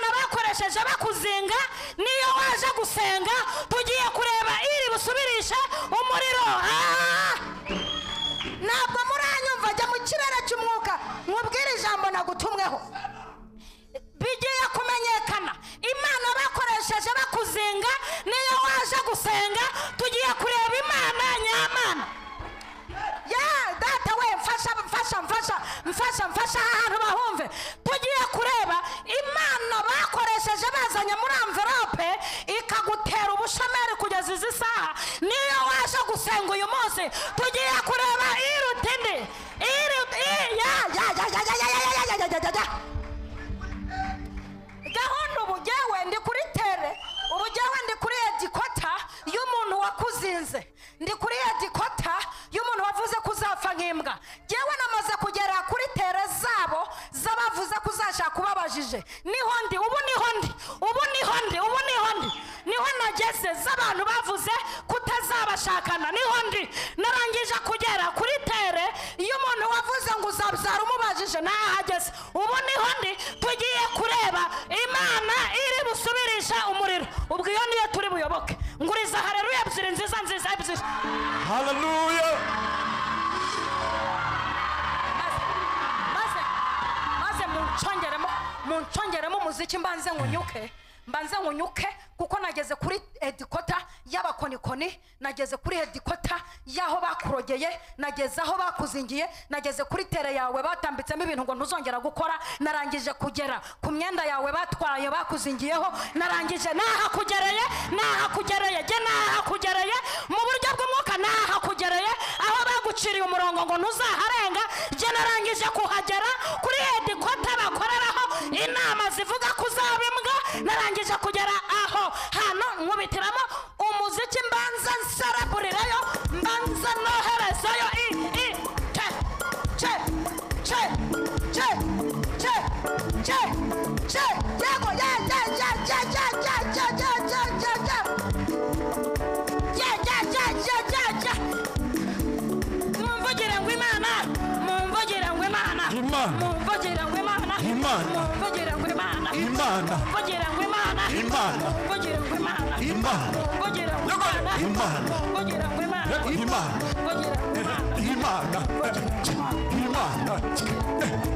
bakoresheje bakuzinga niyo waje gusenga tugiye kureba iri busubirishe umuriro Ah! ntabwo muranyumva jya mu kirere cy'umwuka mubwire ijambo nagutumweho bigiye kumenyekana imana bakoresheje bakuzinga niyo waje gusenga tugiye kureba imana nyamana ya data we mfasha mfasha mfasha mfasha mfasha aha hantu bahumve tugiye kureba imana bakoresheje bazanye muri amverope ikagutera ubushomeri kugeza izi saha niyo waje gusenga uyu munsi tugiye kureba iruta indi iruta i- ya ya ya ya ya ya ya ya ya ya ya ya ya gahunda ubu jyewe ndi kuri tere ubu jyewe ndi kuri edikota y'umuntu wakuzinze ndi kuri edikota y'umuntu wavuze ko uzapfa nk'imbwa jyewe namaze kugera kuri tere zabo z'abavuze ko uzashaka ubabajije niho ndi ubu niho ndi ubu niho ndi ubu niho ndi niho nageze z'abantu bavuze kutazabashakana niho ndi narangije kugera kuri tere y'umuntu wavuze ngo uzabyara umubajije ntahageze ubu niho ndi tugiye kureba imana iri busubirisha umuriro ubwo iyo niyo turi buyoboke nguriza hareruya ebyiri nziza nziza ebyiri Hallelujah. maze maze muncongeremo muncongeremo umuziki mbanze ngunyuke mbanze ngunyuke kuko nageze kuri edikota y'abakonikoni nageze kuri edikota y'aho bakurogeye nageze aho bakuzingiye nageze kuri tere yawe batambitsemo ibintu ngo ntuzongera gukora narangije kugera ku myenda yawe batwaye bakuzingiyeho narangije nahakugereye nahakugereye jye nahakugereye mu buryo bw'umwuka nahakugereye aho baguciriye umurongo ngo ntuzaharenga jye narangije kuhagera kuri edikota bakoreraho inama zivuga ko uzaba imbwa narangije kugera aho hano nkubitiramo umuziki mbanza nsereburirayo mbanza noherezayo i i te che che che che che che yego ya ya ya ya ya ya ya ya ya ya ya ya ya ya ya ya ya mumvugire ngo imana mumvugire ngo imana Imana. mumvugire ngo imana Imana. mumvugire ngo imana Imana. mumvugire ngo imana Imana. mumvugire ngo imana Imana. mumvugire ngo imana Imana. mumvugire ngo imana Imana. mumvugire ngo imana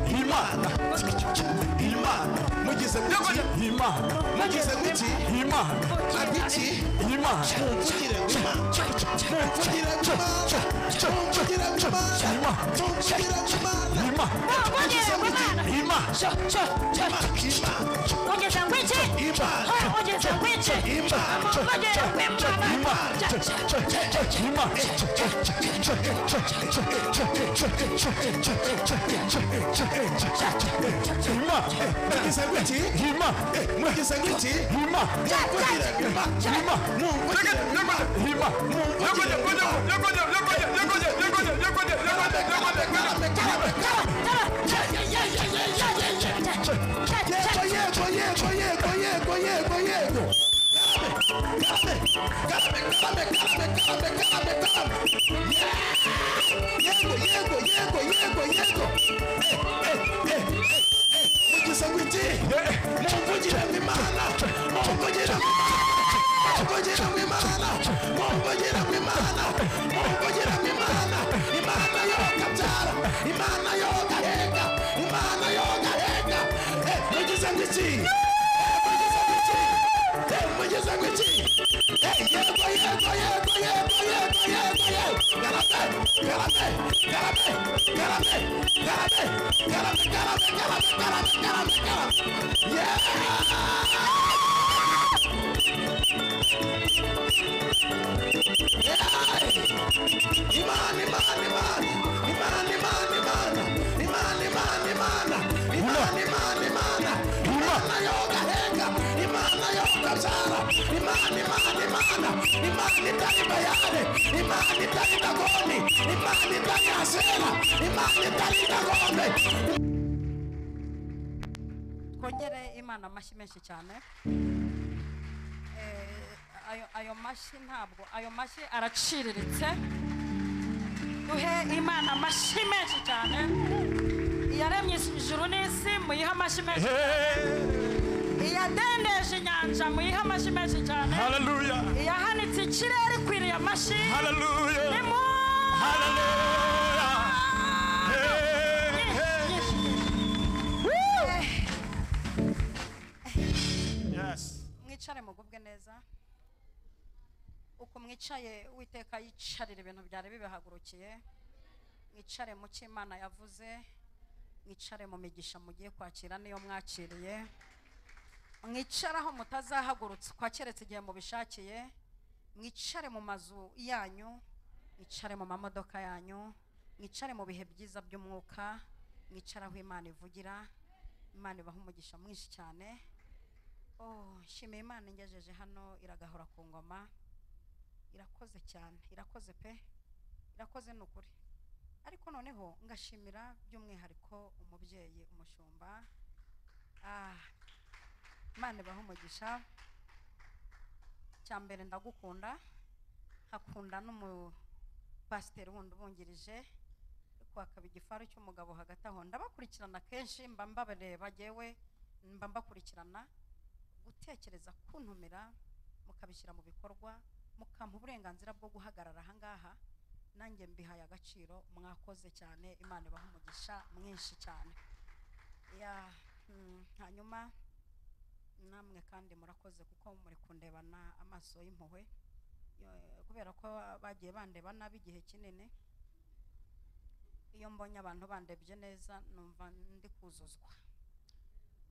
Imana. Imana. Imana. Imana. Mugize muti. Imana. mugize muti Imana. abiki Imana. mumvugire ngo imana mumvugire ngo imana mumvugire ngo imana mumvugire ngo imana Imana. mumvugire ngo imana Imana. ugeze ngo iki Imana. Oh, ugeze ngo iki Imana. mumvugire ngo imana mugize muti mugize muti mumvugire ngo imana mumvugire ngo imana yego yego yego yego yego yego yego Kalame, kalame, kalame, kalame, kalame, kalame, kalame. yego yego yego yego yego mugize ngo iki mumvugire ngo imana mumvugire ngo imana mumvugire ngo imana mumvugire ngo imana mumvugire ngo imana imana yokabyara imana yokaheka imana yokaheka Eh, mugize ngo iki Eh, mugize ngo iki Eh, mugize ngo iki Eh, yego yego yego yego yego yego yego Karame, karame, karame, karame, karame, karame, karame, karame, karame, karame, karame. Yeah! Imana, Imana, Imana, Imana, Imana, Imana, Imana, Imana, Imana, Imana, Imana, Imana, Imana yokaheka, Imana yokabyara, Imana, Imana, Imana, Imana itari bayane, Imana itari dagoni, Imana itari asera, Imana itari dagombe. twongere imana amashyi menshi cyane Eh, ayo ayo mashyi ntabwo ayo mashyi araciriritse duhe imana amashyi menshi cyane iyaremye ijuru n'isi muyihe amashyi menshi Hey. iya yadendeje inyanja muyihe amashyi menshi cyane haleluya yahanitse ikirere ikwiriye amashyi haleluya Nimwumve. haleluya Hey, hey. yes mwicare mugubwe neza uko mwicaye uwiteka yicarira ibintu byari bibahagurukiye mwicare mu cyo imana yavuze mwicare mu migisha mugiye kwakira niyo mwakiriye mwicaraho mutazahagurutswa keretse igihe mubishakiye mwicare mu mazu yanyu mwicare mu mamodoka yanyu mwicare mu bihe byiza by'umwuka mwicare aho imana ivugira imana ibaha umugisha mwinshi cyane Oh, nshimiye imana ingejeje hano iragahora ku ngoma irakoze cyane irakoze pe irakoze ni ukuri ariko noneho ngashimira by'umwihariko umubyeyi umushumba Ah, imana ibahe umugisha cya mbere ndagukunda hakunda n'umupasiteri wundi ubungirije ariko hakaba igifaru cy'umugabo hagati aho ndabakurikirana kenshi mba mbabareba yewe mba mbakurikirana gutekereza kuntumira mukabishyira mu bikorwa mukampa uburenganzira bwo guhagarara aha ngaha nanjye mbihaye agaciro mwakoze cyane imana ibaha umugisha mwinshi cyane Ya, mm, hanyuma namwe kandi murakoze kuko muri kundebana amaso y'impuhwe Yo- kubera ko bagiye bandeba nabi igihe kinini iyo mbonye abantu bandebye neza numva ndi kuzuzwa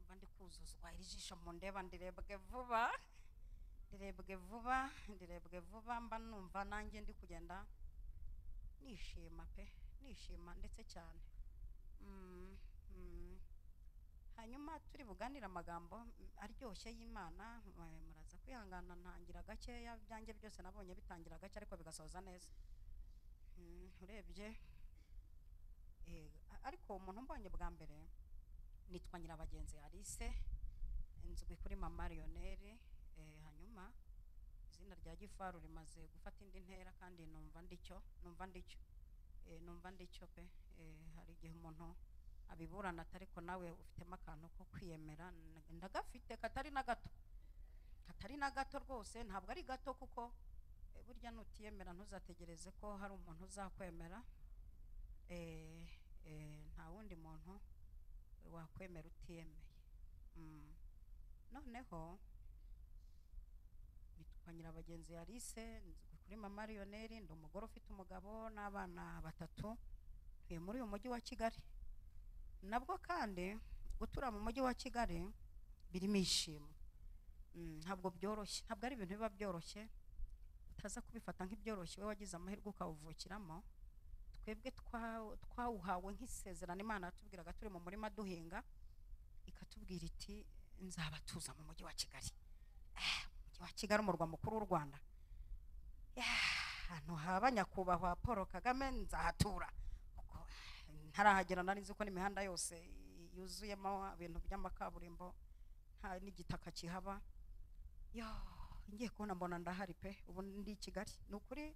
mba ndi kuzuzwa iri jisho mundeba ndirebwe vuba ndirebwe vuba ndirebwe vuba mba numva nanjye ndi kugenda nishima pe nishima ndetse cyane Mm, mm. hanyuma turi buganire amagambo mm, aryoshye y'imana mwe muraza kwihangana ntangira gakeya byanjye byose nabonye bitangira gake ariko bigasoza neza Mm, urebye eh, a- ariko umuntu mbonye bwa mbere nitwa nyirabagenzi alice nzwi kuri mama leoneri eh, hanyuma izina rya gifaru rimaze gufata indi ntera kandi numva ndicyo numva ndicyo eh, numva ndicyo pe eh, hari igihe umuntu abiburana ariko nawe ufitemo akantu ko kwiyemera n- ndagafite katari na gato katari na gato rwose ntabwo ari gato kuko eh, burya nutiyemera ntuzategereze ko hari umuntu uzakwemera eh, eh, nta wundi muntu wakwemera utiyemeye Mm. noneho nitwa nyirabagenzi yarise nzwi kuri mama liyoneri ndi umugore ufite umugabo n'abana batatu ntuye muri uyu mujyi wa kigali nabwo kandi gutura mu mujyi wa kigali birimo ishimo Mm, ntabwo byoroshye ntabwo ari ibintu biba byoroshye utaza kubifata nk'ibyoroshye we wagize amahirwe ukawuvukiramo twebwe twa- twawuhawe nk'isezerano imana yatubwiraga turi mu murima duhinga ikatubwira iti nzabatuza mu mujyi wa kigali Ah, umujyi wa kigali umurwa mukuru w'u rwanda Yeah, ahantu haba nyakubahwa paul kagame nzahatura kuko ah, ntarahagera nari nzi ko n'imihanda yose yuzuyemo ibintu by'amakaburimbo nta n'igitaka kihaba yo ngiye kubona mbona ndahari pe ubu ndi i kigali ni ukuri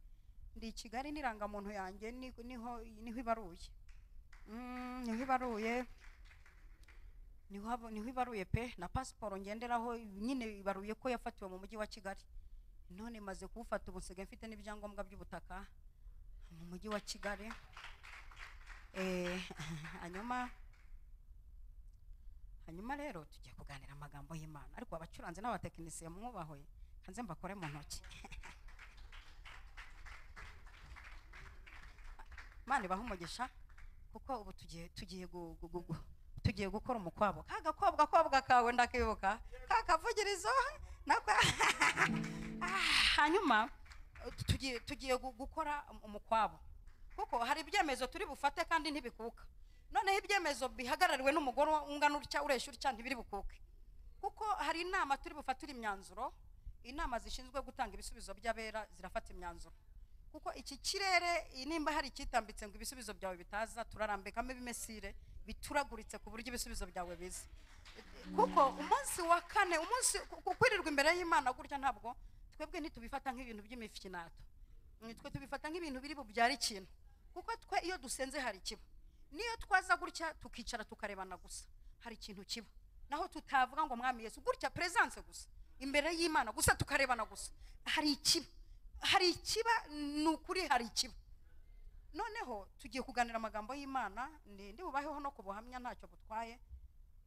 ndi i kigali n'irangamuntu yanjye ni- niho niho ibaruye Mm, niho ibaruye niho haba- niho ibaruye pe na pasiporo ngenderaho nyine ibaruye ko yafatiwe mu mujyi wa kigali none maze kuwufata ubu nsigaye mfite n'ibyangombwa by'ubutaka mu mujyi wa kigali Eh, hanyuma hanyuma rero tugiye kuganira amagambo y'imana ariko abacuranzi n'abatekinisiye mwubahwe kanze mbakore mu ntoki imana ibaha umugisha kuko ubu tugiye tugiye gu- gu- gu- gu- tugiye gukora umukwabo ka gakobwa kobwa kawe ndakibuka ka kavugirizo nako Ah, hanyuma eh, tugiye tugiye gu- gukora um- umukwabo kuko hari ibyemezo turi bufate kandi ntibikuka noneho ibyemezo bihagarariwe n'umugore ungana utya uresha utya ntibiri bukuke kuko hari inama turi bufatire imyanzuro inama zishinzwe gutanga ibisubizo by'abera zirafata imyanzuro kuko iki kirere i- nimba hari ikitambitse ngo ibisubizo byawe bitaza turarambikamo ibimesire bituraguritse ku buryo ibisubizo byawe biza kuko umunsi wa kane umunsi ku- ku- kwirirwa imbere y'imana gutya ntabwo twebwe ntitubifata nk'ibintu by'imifinato Mm, twe tubifata nk'ibintu biri bubyara ikintu kuko twe iyo dusenze hari ikiba niyo twaza gutya tukicara tukarebana gusa hari ikintu kiba naho tutavuga ngo mwami yesu gutya peresanse gusa imbere y'imana gusa tukarebana gusa hari ikiba hari ikiba ni ukuri hari ikiba noneho tugiye kuganira amagambo y'imana ndi ndi bubaheho no ku buhamya ntacyo butwaye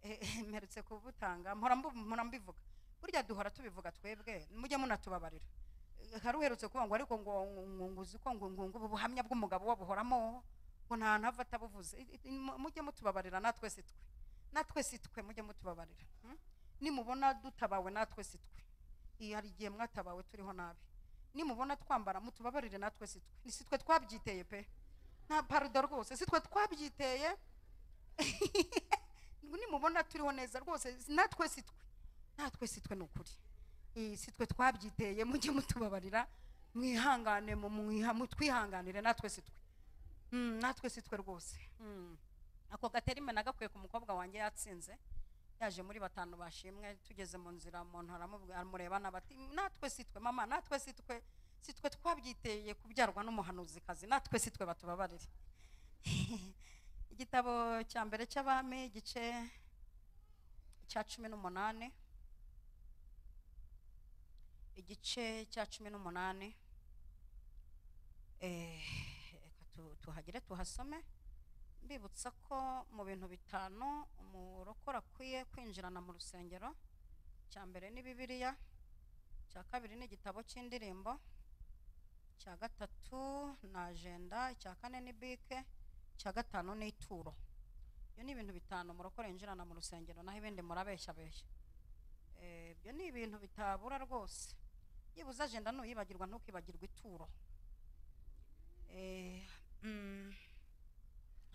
Eh, eh, mperutse kubutanga mpora mbu- mpora mbivuga burya duhora tubivuga twebwe mujye munatubabarira Eh, hari uherutse kuvuga ngo ariko ngo ngo- ngo uzi ko ngo ngo ngo ubu buhamya bw'umugabo we buhoramo ngo nta ntavu atabuvuze I- i- mu- mujye mutubabarira natwe si twe natwe si twe mujye mutubabarira hmm? nimubona dutabawe natwe si twe Iyo hari igihe mwatabawe turiho nabi nimubona twambara mutubabarire natwe si twe Ni si twe twabyiteye pe nta parudo rwose si twe twabyiteye nimubona turiho neza rwose natwe si twe natwe si twe ni ukuri Eh, si twe twabyiteye mujye mutubabarira mwihangane mu- mwiha- mutwihanganire natwe si twe Mm, natwe si twe rwose Mm. ako gaterime nagakwiye ku mukobwa wanjye yatsinze yaje muri batanu bashimwe tugeze mu nzira umuntu aramubwira amurebana bati natwe si twe mama natwe si twe si twe twabyiteye kubyarwa n'umuhanuzikazi natwe si twe batubabarire igitabo cya mbere cy'abami igice cya cumi n'umunani igice cya cumi n'umunani Eh, reka tu- tuhagere tuhasome mbibutsa ko mu bintu bitanu umurokora akwiye kwinjirana mu rusengero cya mbere ni bibiliya cya kabiri ni igitabo cy'indirimbo cya gatatu ni ajenda icya kane ni bike icya gatanu ni ituro ibyo ni ibintu bitanu umurokore yinjirana mu rusengero naho ibindi murabeshyabeshya Eh, ibyo ni ibintu bitabura rwose yibuze ajenda nuyibagirwa ntukibagirwe ituro Eh, mm,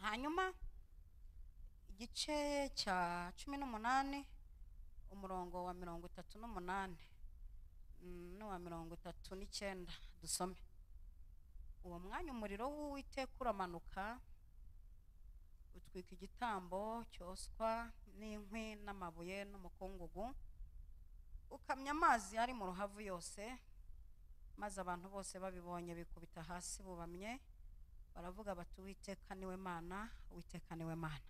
hanyuma igice cya cumi n'umunani umurongo wa mirongo itatu n'umunani mm, n'uwa mirongo itatu n'icyenda dusome uwo mwanya umuriro w'uwiteka uramanuka utwika igitambo cyoswa n'inkwi n'amabuye n'umukungugu ukamya amazi ari mu ruhavu yose maze abantu bose babibonye bikubita hasi bubamye baravuga bati uwiteka niwe mana uwiteka niwe mana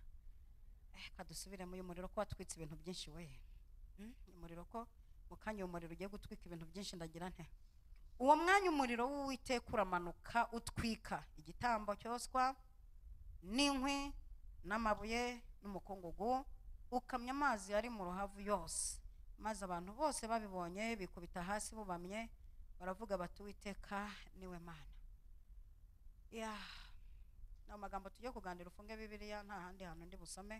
eh kadusubire muri uyu muriro ko watwitse ibintu byinshi we Mm, umuriro ko mu kanya uwo muriro ugiye gutwika ibintu byinshi ndagira nte uwo mwanya umuriro w'uwiteka uramanuka utwika igitambo cyoswa n'inkwi n'amabuye n'umukungugu ukamya amazi yari mu ruhavu yose maze abantu bose babibonye bikubita hasi bubamye baravuga bati uwiteka niwe mana ya ni amagambo tujye kuganira ufunge bibiliya nta handi hantu ndi busome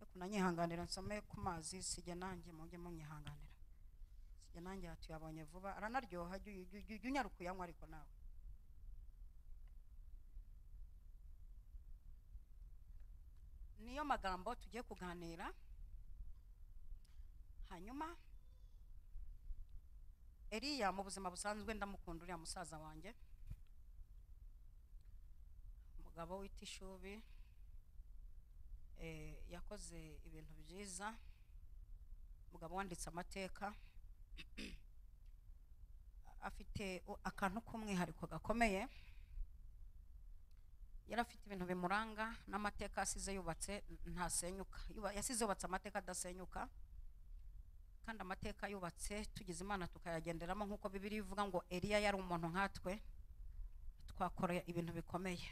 ariko nanyihanganira nsome ku mazi sijya nanjye mujye munyihanganira sijya nanjye aha tuyabonye vuba aranaryoha jya uyu- jya- jya unyaruka uyanywa ariko nawe niyo magambo tugiye kuganira hanyuma eriya mu buzima busanzwe ndamukunda uriya musaza wanjye umugabo wita ishubi eh, yakoze ibintu byiza umugabo wanditse amateka afite u- akantu k'umwihariko gakomeye yari afite ibintu bimuranga n'amateka asize yubatse ntasenyuka Yuba- yasize yubatse amateka adasenyuka kandi amateka yubatse tugize imana tukayagenderamo nk'uko bibiri ivuga ngo eliya yari umuntu nkatwe twakora ibintu bikomeye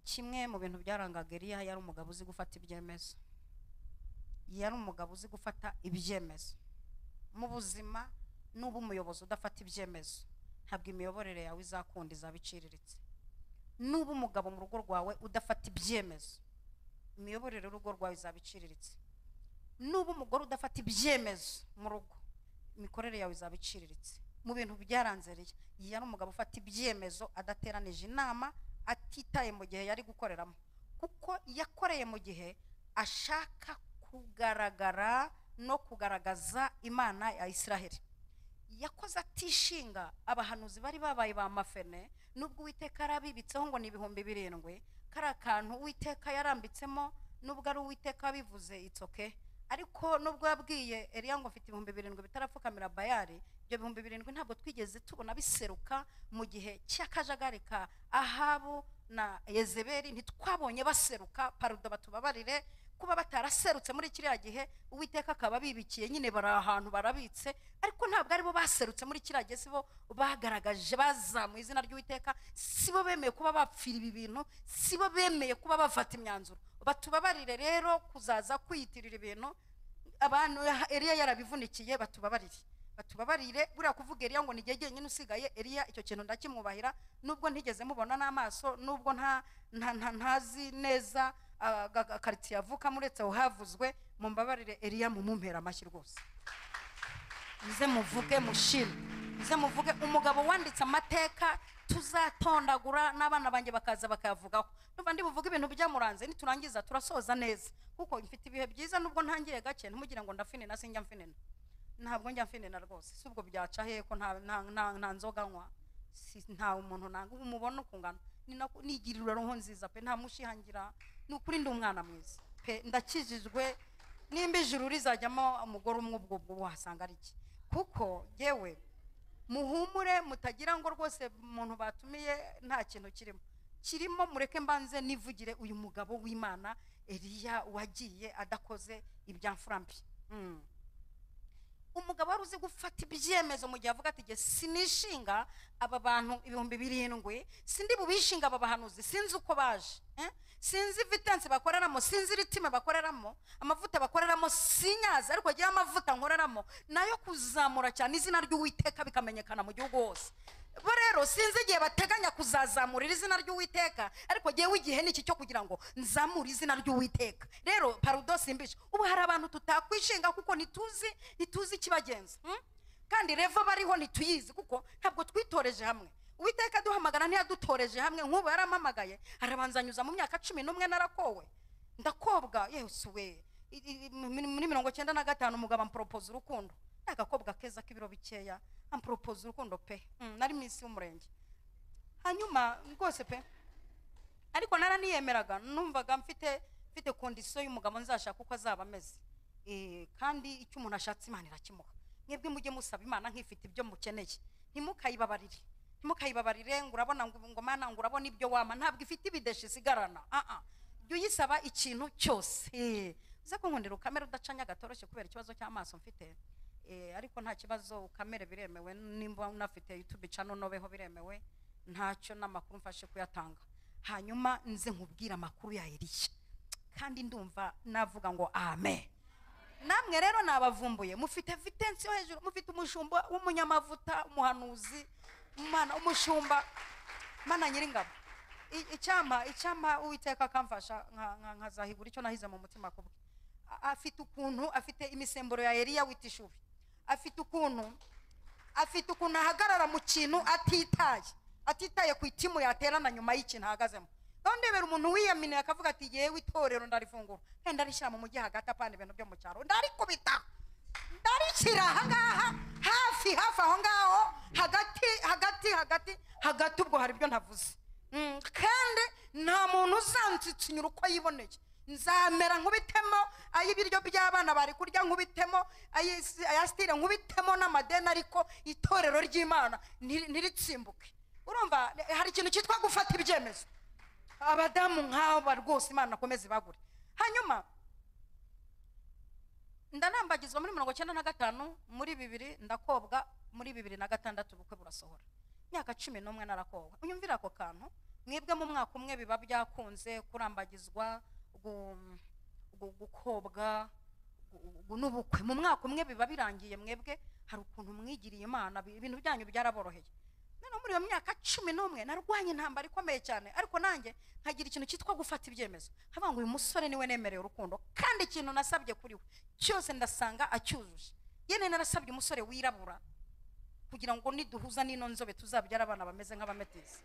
kimwe mu bintu byarangaga eliya yari umugabo uzi gufata ibyemezo yari umugabo uzi gufata ibyemezo mu buzima n'uba umuyobozi udafata ibyemezo ntabwo imiyoborere yawe izakunda izaba iciriritse nuba umugabo mu rugo rwawe udafata ibyemezo imiyoborere y'urugo rwawe izaba iciriritse nuba umugore udafata ibyemezo mu rugo imikorere yawe izaba iciriritse mu bintu byaranze riya iyi yari umugabo ufata ibyemezo adateranije inama atitaye mu gihe yari gukoreramo kuko yakoreye mu gihe ashaka kugaragara no kugaragaza imana ya israheli yakoze atishinga abahanuzi bari babaye ba mafene nubwo uwiteka yarabibitseho ngo ni ibihumbi birindwi kariya kantu uwiteka yarambitsemo nubwo ari uwiteka wabivuze itsoke ariko nubwo yabwiye Eliya ngo mfite ibihumbi birindwi bitarapfukamira bayari ibyo bihumbi birindwi ntabwo twigeze tubona biseruka mu gihe cy'akajagari ka ahabu na yezeberi ntitwabonye baseruka parudo batubabarire kuba bataraserutse muri kiriya gihe uwiteka akaba abibikiye nyine bari ahantu barabitse ariko ntabwo aribo baserutse muri kiriya gihe si bo bagaragaje bazamuye izina ry'uwiteka si bo bemeye kuba bapfira ibi bintu si bo bemeye kuba bafata imyanzuro batubabarire rero kuzaza kwiyitirira ibintu abantu ya- eliya yarabivunikiye batubabarire batubabarire buriya kuvuga eliya ngo ni igihe jyenyine usigaye eliya icyo kintu ndakimwubahira nubwo ntigeze mubona n'amaso nubwo nta nta- nta- ntazi neza ah, ga- ga- karitsiye avukamo uretse aho havuzwe mumbabarire eliya mumumpera amashyi rwose muze muvuge mushime muze muvuge umugabo wanditse amateka tuzatondagura n'abana banjye bakaza bakayavugaho numva ndi buvuge ibintu byamuranze niturangiza turasoza neza kuko mfite ibihe byiza nubwo ntangiriye gake ntimugire ngo ndafinina sinjya mfinina ntabwo njya mfinina rwose si ubwo byaca hehe ko nta, nta, nta, nta nzoga nywa si, nta umuntu nanga umubona ukungana Ni nako- nigirira roho nziza pe nta mushihangira ni ukuri ndi umwana mwiza pe ndakijijwe nimba ijuru rizajyamo umugore umwe ubwo ubwo wahasanga ari iki kuko yewe muhumure mutagira ngo rwose umuntu batumiye nta kintu kirimo kirimo mureke mbanze nivugire uyu mugabo w'imana eliya wagiye adakoze ibya mfurambi Mm. umugabo wari uzi gufata ibyemezo mu gihe avuga ati jye sinishinga aba bantu ibihumbi birindwi sindi bubishinga aba bahanuzi sinzi uko baje eh? sinzi vitansi bakoreramo sinzi ritime bakoreramo amavuta bakoreramo sinyazi ariko agira amavuta nkoreramo nayo kuzamura cyane izina ry'uwiteka bikamenyekana mu gihugu hose bo rero sinzi igihe bateganya kuzazamurira izina ry'uwiteka ariko jyewe igihe ni iki cyo kugira ngo nzamure izina ry'uwiteka rero parudo simbisha ubu hari abantu tutakwishinga kuko ntituzi ntituzi ikibagenza hmm? kandi reva bariho ntituyizi kuko ntabwo twitoreje hamwe uwiteka aduhamagara ntiyadutoreje hamwe nk'ubu yarampamagaye arabanza anyuza mu myaka cumi n'umwe narakowe ndakobwa yesu we I- i- i- muri muri mirongo cyenda na gatanu umugabo amporopoza urukundo ni agakobwa keza k'ibiro bikeya amporopoza urukundo pe Mm, nari minsi y'umurenge hanyuma rwose pe ariko naraniyemeraga numvaga mfite mfite kondisiyo y'umugabo nzashaka uko azaba ameze Eh, kandi icyo umuntu ashatse imana irakimuha mwebwe mujye musaba imana nk'ifite ibyo mukeneye ntimukayibabarire ntimukayibabarire ngo urabona ngo ngo mana ngo urabona ibyo wama ntabwo ifite ibideshi isigarana Ah, ah. jya uyisaba ikintu cyose Eh, uze kunkundira ukamera udacanya gatoroshye kubera ikibazo cy'amaso mfite Eh, ariko nta kibazo ukamere biremewe nimba unafite youtube channel nobeho biremewe ntacyo n'amakuru mfashe kuyatanga hanyuma nze nkubwire amakuru ya eliya kandi ndumva navuga ngo amen namwe rero nabavumbuye mufite vitensi yo hejuru mufite umushumba w'umunyamavuta umuhanuzi umwana umushumba mana nyiringabo I- icyampa icyampa uwiteka akamfasha nka- nka- nkazahigura icyo nahize mu mutima kubwe A- afite ukuntu afite imisemburo ya eliya witishubi afite ukuntu afite ukuntu ahagarara mu kintu atitaye atitaye ku itimu yaterana nyuma y'ikintu ahagazemo naho ndebera umuntu wiyaminiye akavuga ati yewe itorero ndarifungura kandi ndarishyira mu mujyi hagati apana ibintu byo mu cyaro ndarikubita ndarishyira ahangaha hafi hafi aho ngaho hagati hagati hagati hagati ubwo hari ibyo ntavuze Mm, kandi nta muntu uzansitsinyura uko yiboneye nzamera nkubitemo ay'ibiryo by'abana bari kurya nkubitemo ay'isi- aya sitire nkubitemo n'amadeni ariko itorero ry'imana ntiri- ntiritsimbuke urumva eh, hari ikintu cyitwa gufata ibyemezo abadamu nk'aba rwose imana akomeze ibagure hanyuma ndanambagizwa muri mirongo icyenda na gatanu muri bibiri ndakobwa muri bibiri na gatandatu ubukwe burasohora imyaka cumi n'umwe narakobwa unyumvira ako kantu mwebwe mu mwaka umwe biba byakunze kurambagizwa gu- gu- gukobwa gu- gu- n'ubukwe mu mwaka umwe biba birangiye mwebwe hari ukuntu mwigiriye imana bi- ibintu byanyu byaraboroheye noneho muri iyo myaka cumi n'umwe narwanye intambara ikomeye cyane ariko nanjye nkagira ikintu cyitwa gufata ibyemezo havuga ngo uyu musore niwe nemereye urukundo kandi ikintu nasabye kuri we cyose ndasanga acyujuje yene narasabye umusore wirabura kugira ngo niduhuza n'ino nzobe tuzabyara abana bameze nk'abametezi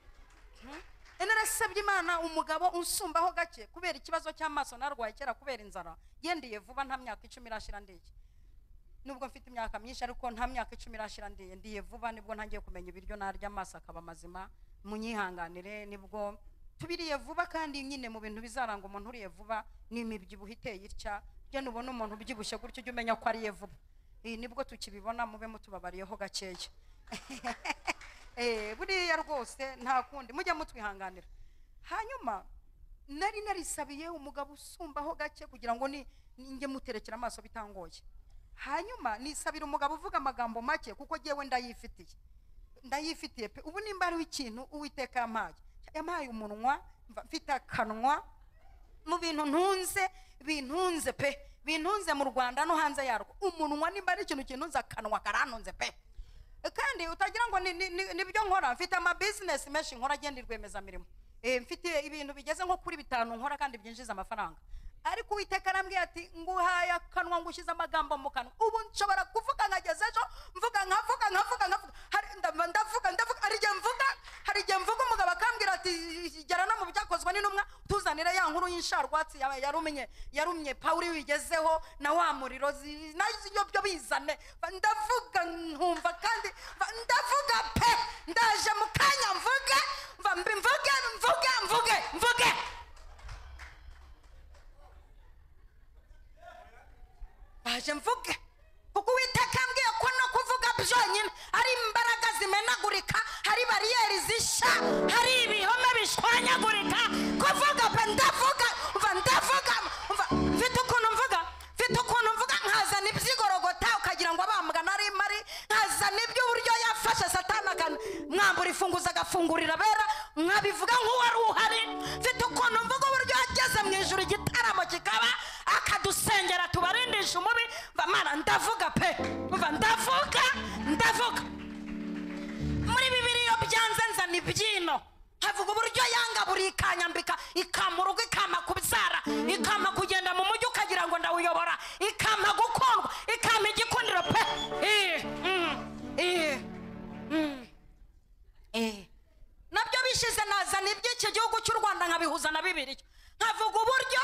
ene narasabye imana umugabo unsumbaho gake kubera ikibazo cy'amaso narwaye kera kubera inzara yendiye vuba nta myaka icumi irashira ndege nubwo mfite imyaka myinshi ariko nta myaka icumi irashira ndiye ndiye vuba nibwo ntangiye kumenya ibiryo narya amaso akaba mazima munyihanganire nibwo tubiriye vuba kandi nyine mu bintu bizaranga umuntu uriye vuba ni imibyibuho iteye itya rya nubona umuntu ubyibushye gutyo ujye umenya ko ariye vuba iyi nibwo tukibibona mube mutubabariyeho gakeya Eh, buriya rwose nta kundi mujye mutwihanganira hanyuma nari narisabiye umugabo usumbaho gake kugira ngo ni ninjye muterekera amaso bitangoye hanyuma nisabira umugabo uvuga amagambo make kuko jyewe ndayifitiye ndayifitiye pe ubu nimba hariho ikintu uwiteka yampaye yampaye umunwa mva mfite akanwa mu bintu ntunze bintunze pe bintunze mu rwanda no hanze yarwo umunwa nimba ari ikintu kintunze akanwa karantunze pe kandi utagira ngo ni- ni- ni- nibyo nkora mfite amabizinesi menshi nkora agenda rwiyemezamirimo Eh, mfite ibintu bigeze nko kuri bitanu nkora kandi byinjiza amafaranga ariko uwiteka arambwiye ati nguhaye akanwa ngushyize amagambo mu kanwa ubu nshobora kuvuga nkageza ejo mvuga nkavuga nkavuga nkavuga Hari- ndava- ndavuga ndavuga hari igihe mvuga hari igihe mvuga umugabo akambwira ati gera no mu byakozwe n'intumwa tuzanire ya nkuru y'insharwatsi ya- yarumye yarumye pawuri wigezeho na wa muriro zi- nayo byo bizane Ba- ndavuga nkumva kandi ba- ndavuga pe ndaje mu kanya mvuge mva mbi- mvuge mvuge mvuge mvuge baje mvuge kuko uwiteka yambwiye ko no kuvuga byonyine ari imbaraga zimenagurika hari bariyeri zisha hari ibihome bishwanyagurika kuvuga pe ndavuga umva ndavuga umva mfite ukuntu mvuga mfite ukuntu mvuga nkazana iby'igorogota ukagira ngo abambwana ari mari nkazana iby'uburyo yafashe satana akana mwambura ifunguza agafungurira abera nkabivuga nk'uwari uhari mfite ukuntu mvuga uburyo yageze mu ijuru igitaramo kikaba akadusengera tubarindisha umubi mva mana ndavuga pe mva ndavuga ndavuga muri bibiliya byanze nzana ibyino havuga uburyo yanga buri ikanyambika ikama urugo ikama kubyara ikama kugenda mu mujyi ukagira ngo ndawuyobora ikama gukundwa ikama igikundiro pe Eh, mm, eh, mm, eh. nabyo bishize nazana iby'iki gihugu cy'u rwanda nkabihuza na bibiliya nkavuga uburyo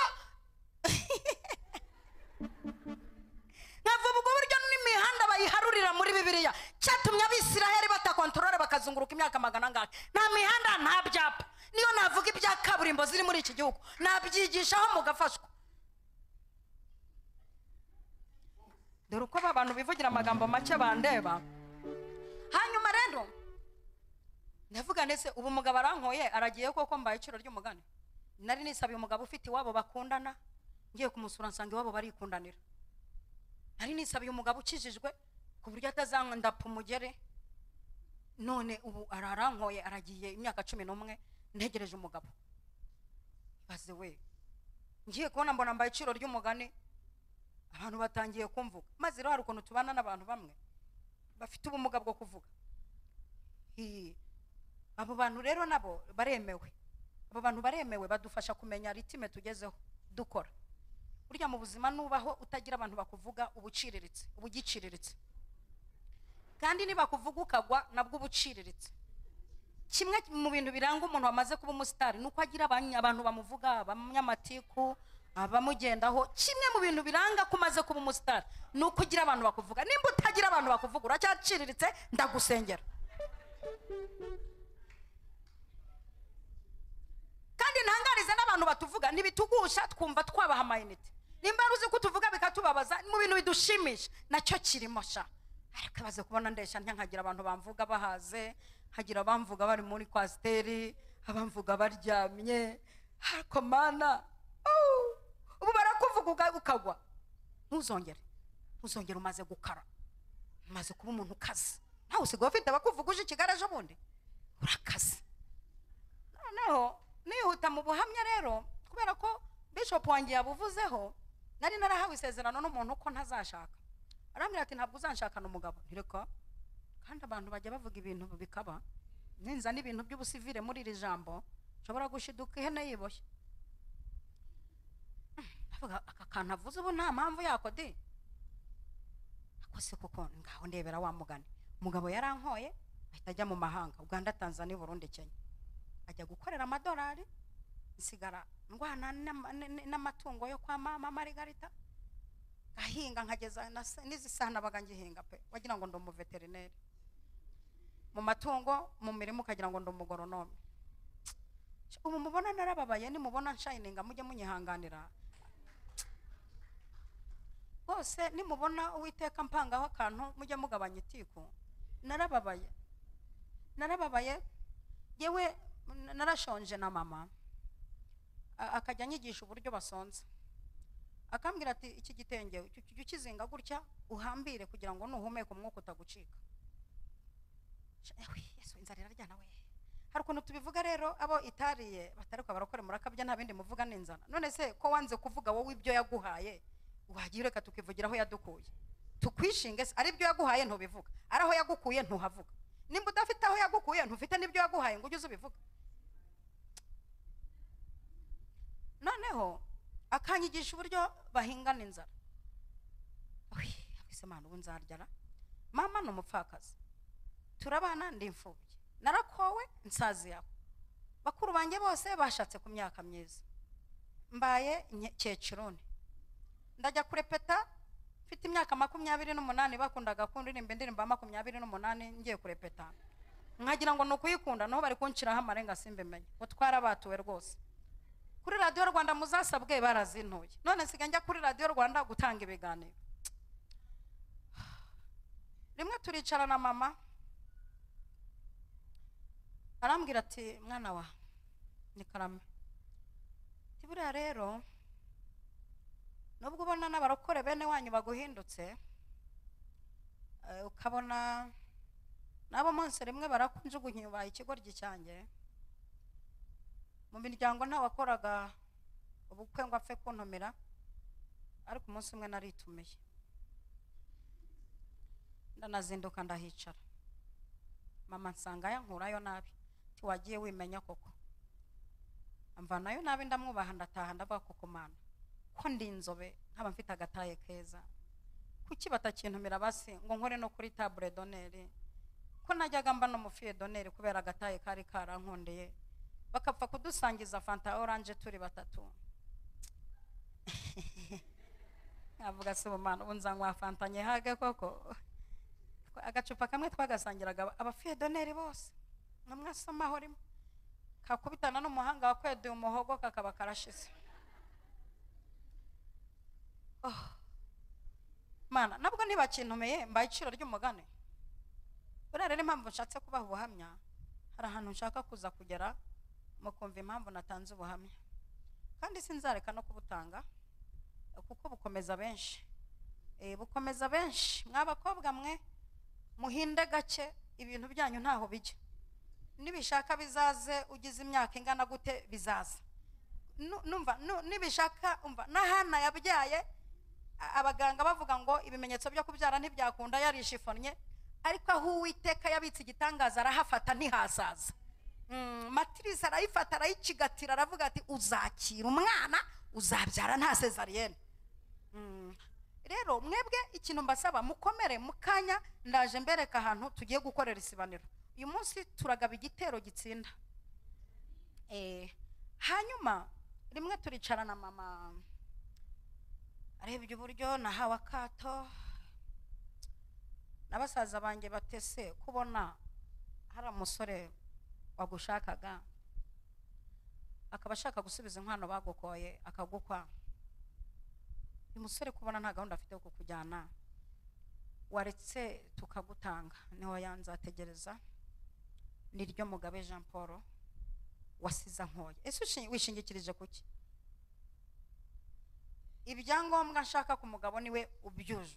nkavuga uburyo n'imihanda bayiharurira muri bibiliya cyatumye abisiraheli batakontorore bakazunguruka imyaka magana angahe nta mihanda nta byapa niyo navuga ibya kaburimbo ziri muri iki gihugu nabyigishaho mugafashwa dore uko aba bantu bivugira amagambo make bandeba hanyuma rero ndavuga ndetse ubu mugabo arankoye aragiye koko mbaye iciro ry'umugani nari nisabiye umugabo ufite iwabo bakundana ngiye kumusura nsanga iwabo barikundanira nari nisabiye umugabo ukijijwe ku buryo atazandapfa umugere none ubu ararankoye aragiye imyaka cumi n'umwe ntegereje umugabo baze we ngiye kubona mbona mbaye iciro ry'umugani abantu batangiye kumvuga maze rero hari ukuntu tubana n'abantu bamwe bafite ubumuga bwo kuvuga Hi. abo bantu rero nabo baremewe abo bantu baremewe badufasha kumenya ritime tugezeho dukora burya mu buzima nubaho utagira abantu bakuvuga uba uciriritse uba ugiciriritse kandi nibakuvuga ukagwa nabwo uba uciriritse kimwe mu bintu biranga umuntu wamaze kuba umusitari ni uko agira abanya- abantu bamuvuga abanyamatiku abamugendaho kimwe mu bintu biranga ko umaze kuba umusitari ni uko ugira abantu bakuvuga nimba utagira abantu bakuvuga uracyaciriritse ndagusengera kandi ntangarize n'abantu batuvuga ntibitugusha twumva twabaha amayinite nimba ari uzi ko tuvuga bikatubabaza mu bintu bidushimisha nacyo kirimo sha ariko baze kubona ndeshya ntya nkagira abantu bamvuga bahaze nkagira abamvuga bari muri kwasiteri abamvuga baryamye ariko mana oh, ubu barakuvuga uga- ukagwa ntuzongere ntuzongere umaze gukara umaze kuba umuntu ukaze nawe usigaye ufite abakuvuga uje ikigali ejo bundi urakaze noneho nihuta mu buhamya rero kubera ko bishop wanjye yabuvuzeho nari narahawe isezerano n'umuntu ko ntazashaka arambwira ati ntabwo uzanshakana umugabo ntireka kandi abantu bajya bavuga ibintu bikaba ninza n'ibintu by'ubusivire muri iri jambo nshobora gushiduka ihene yiboshye avuga aka kantu avuze ubu nta mpamvu yako de ako si kuko ngaho ndebera wa mugani umugabo yarankoye ahita ajya mu mahanga uganda tanzania burundi kenya ajya gukorera amadolari nsigara ndwana n'ama- n- n- n'amatungo yo kwa mama marigarita ngahinga nkageza na se- n'izisana baga ngihinga pe wagira ngo ndi umuveterineri mu matungo mu mirimo ukagira ngo ndi umugoronome Sh- ubu mubona narababaye nimubona nshayininga mujye munyihanganira rwose nimubona uwiteka mpangaho akantu mujye mugabanya itiku narababaye narababaye yewe narashonje na mama a- akajya anyigisha uburyo basonza akambwira ati iki gitenge ujye ujye ukizinga gutya uhambire kugira ngo nuhumeka umwuka utagucika Sha- ewe, yesu inzara iraryana we hari ukuntu tubivuga rero abo itariye bataruka barakora murakabya nta bindi muvuga n'inzara none se ko wanze kuvuga wowe ibyo yaguhaye wagira reka tukivugira aho yadukuye tukwishinge se ari ibyo yaguhaye ntubivuga ari aho yagukuye ntuhavuga nimba udafite aho yagukuye ntufite n'ibyo yaguhaye ngo ujye uza ubivuga noneho akanyigisha uburyo bahingana inzara ese mwana ubu nzaryara mama ni umupfakazi turabana ndi imfubyi narakowe nsazi yawe bakuru banjye bose bashatse ku myaka myiza mbaye nye- cyecirone ndajya kurepeta mfite imyaka makumyabiri n'umunani bakundaga kundirimba indirimbo ya makumyabiri n'umunani ngiye kurepeta nkagira ngo ni ukuyikunda naho bari kunshiraho amarenga simbimenye utwara batuwe rwose kuri radiyo rwanda muzasabwe barazintuye none nsigaye njya kuri radiyo rwanda gutanga ibiganiro rimwe turicara na mama arambwira ati mwana wa ni karame ati buriya rero nubwo ubona n'abarokore bene wanyu baguhindutse eh, ukabona n'abo munsi rimwe barakunjugunya ubaye ikigoryi cyanjye mu miryango nta wakoraga ubukwe ngo apfe kuntumira ariko umunsi umwe naritumiye ndanazinduka ndahicara mama nsanga yankurayo nabi tiwagiye wimenya koko amvanayo nabi ndamwubaha ndataha ndavuga koko mana ko ndi inzobe nkaba mfite agataye keza kuki batakintumira basi ngo nkore no kuri tabure doneri ko najyaga mba n'umufiye doneri kubera agataye kari karankundiye bakapfa kudusangiza fanta oranje turi batatu nkavuga se ubumana ubu nzanywa fanta nyihage koko agacupa kamwe twagasangiraga aba- abafiyedoneri bose nkamwe asomaho rimwe kakubitana n'umuhanga wakwedeye umuhogo kakaba karashize Oh. mana nabwo nibakintumeye mbaye iciro ry'umugani buriya rero impamvu nshatse kubaha ubuhamya hari ahantu nshaka kuza kugera mukumva impamvu natanze ubuhamya kandi sinzareka no kubutanga kuko bukomeza benshi Eh, bukomeza benshi mwa bakobwa mwe muhinde gake ibintu byanyu ntaho bijya nibishaka bizaze ugize imyaka ingana gute bizaza Nu- numva nu- nibishaka umva na hana yabyaye a- abaganga bavuga ngo ibimenyetso byo kubyara ntibyakunda yarishifonnye ariko aho uwiteka yabitse igitangaza arahafata ntihasaza Mm, matirisi arayifata arayikigatira aravuga ati uzakira umwana uzabyara nta sezariyene Mm. rero mwebwe ikintu mbasaba mukomere mu kanya ndaje mbereka ahantu tugiye gukorera isibaniro uyu munsi turagaba igitero gitsinda Eh, hanyuma rimwe turicara na mama arebye uburyo nahawe akato na basaza banjye batese kubona hari umusore wagushakaga akaba ashaka gusubiza inkwano bagukoye akagukwa uyu musore kubona nta gahunda afite yo kukujyana waretse tukagutanga niho yanzategereza niryo mugabe jean paul wasiza nkoye ese ushi- wishingikirije kuki ibyangombwa nshaka ku mugabo niwe ubyujuje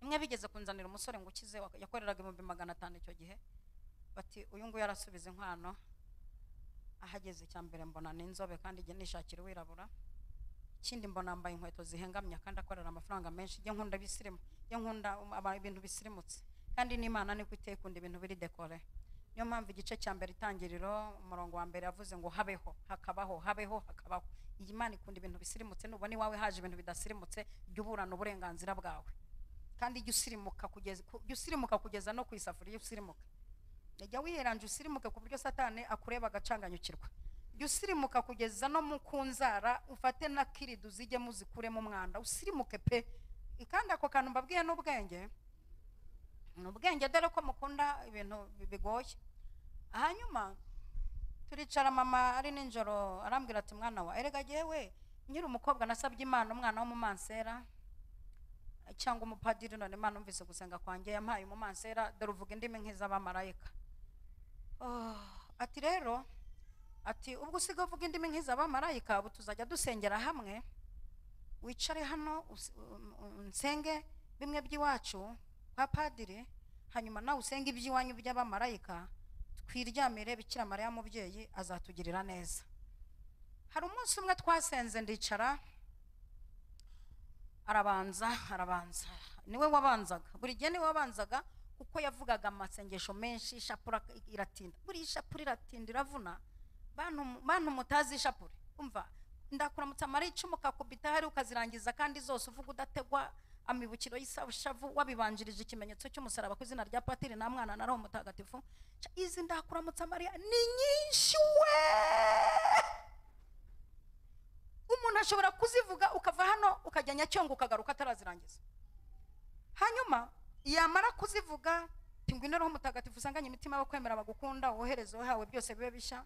imwe bigeze kunzanira umusore ngo ukize wak- yakoreraga ibihumbi magana atanu icyo gihe bati uyu nguyu arasubiza inkwano ahageze icya mbere mbona ni inzobe kandi igihe nishakira uwirabura ikindi mbona yambaye inkweto zihengamye kandi akorera amafaranga menshi njye nkunda bisirimu njye nkunda um- aba- ibintu bisirimutse kandi n'imana niko itekunda ibintu biri dekore niyo mpamvu igice cya mbere itangiriro umurongo wa mbere yavuze ngo habeho hakabaho habeho hakabaho iyi mana ikunda ibintu bisirimutse nubona iwawe haje ibintu bidasirimutse jya uburana uburenganzira bwawe kandi jya usirimuka kugeza ku- jya usirimuka kugeza no ku isafuriya usirimuka jya wiheranje usirimuke ku buryo satani akureba agacanganyukirwa jya usirimuka kugeza no mu ku nzara ufate na kiridi uzijye muzikuremo umwanda usirimuke pe kandi ako kantu mbabwiye n'ubwenge ni ubwenge dore ko mukunda ibintu bi- bigoye hanyuma turicara mama ari nijoro arambwira ati mwana wa erega jyewe nyiri umukobwa nasabye imana umwana w'umumansera cyangwa umupadiri none imana umvise gusenga kwanjye yampaye umumansera dore uvuga indimi nk'iz'abamarayika Oh, ati rero ati ubwo usigaye uvuga indimi nk'iz'abamarayika ubu tuzajya dusengera hamwe wicare hano us- um- um- nsenge bimwe by'iwacu kwa padiri hanyuma nawe usenge iby'iwanyu by'abamarayika twiryamire bikira mariya mubyeyi azatugirira neza hari umunsi umwe twasenze ndicara arabanza arabanza niwe wabanzaga buri gihe niwe wabanzaga kuko yavugaga amasengesho menshi ishapura iratinda buriya ishapura iratinda iravuna bantu bantu mutazi ishapure umva ndakuramutsa amara icumu kakubita hari ukazirangiza kandi zose uvuga udategwa amibukiro y'isabushavu wabibanjirije ikimenyetso cy'umusaraba ku izina rya patiri nta mwana na roho mutagatifu Ca, izi ndakuramutsa mariya ni nyinshi we umuntu ashobora kuzivuga ukava hano ukajya nyacyonga ukagaruka atarazirangiza hanyuma yamara kuzivuga tingwino roho mutagatifu usanganye imitima yo kwemera bagukunda wohereze wahawe byose bibe bishya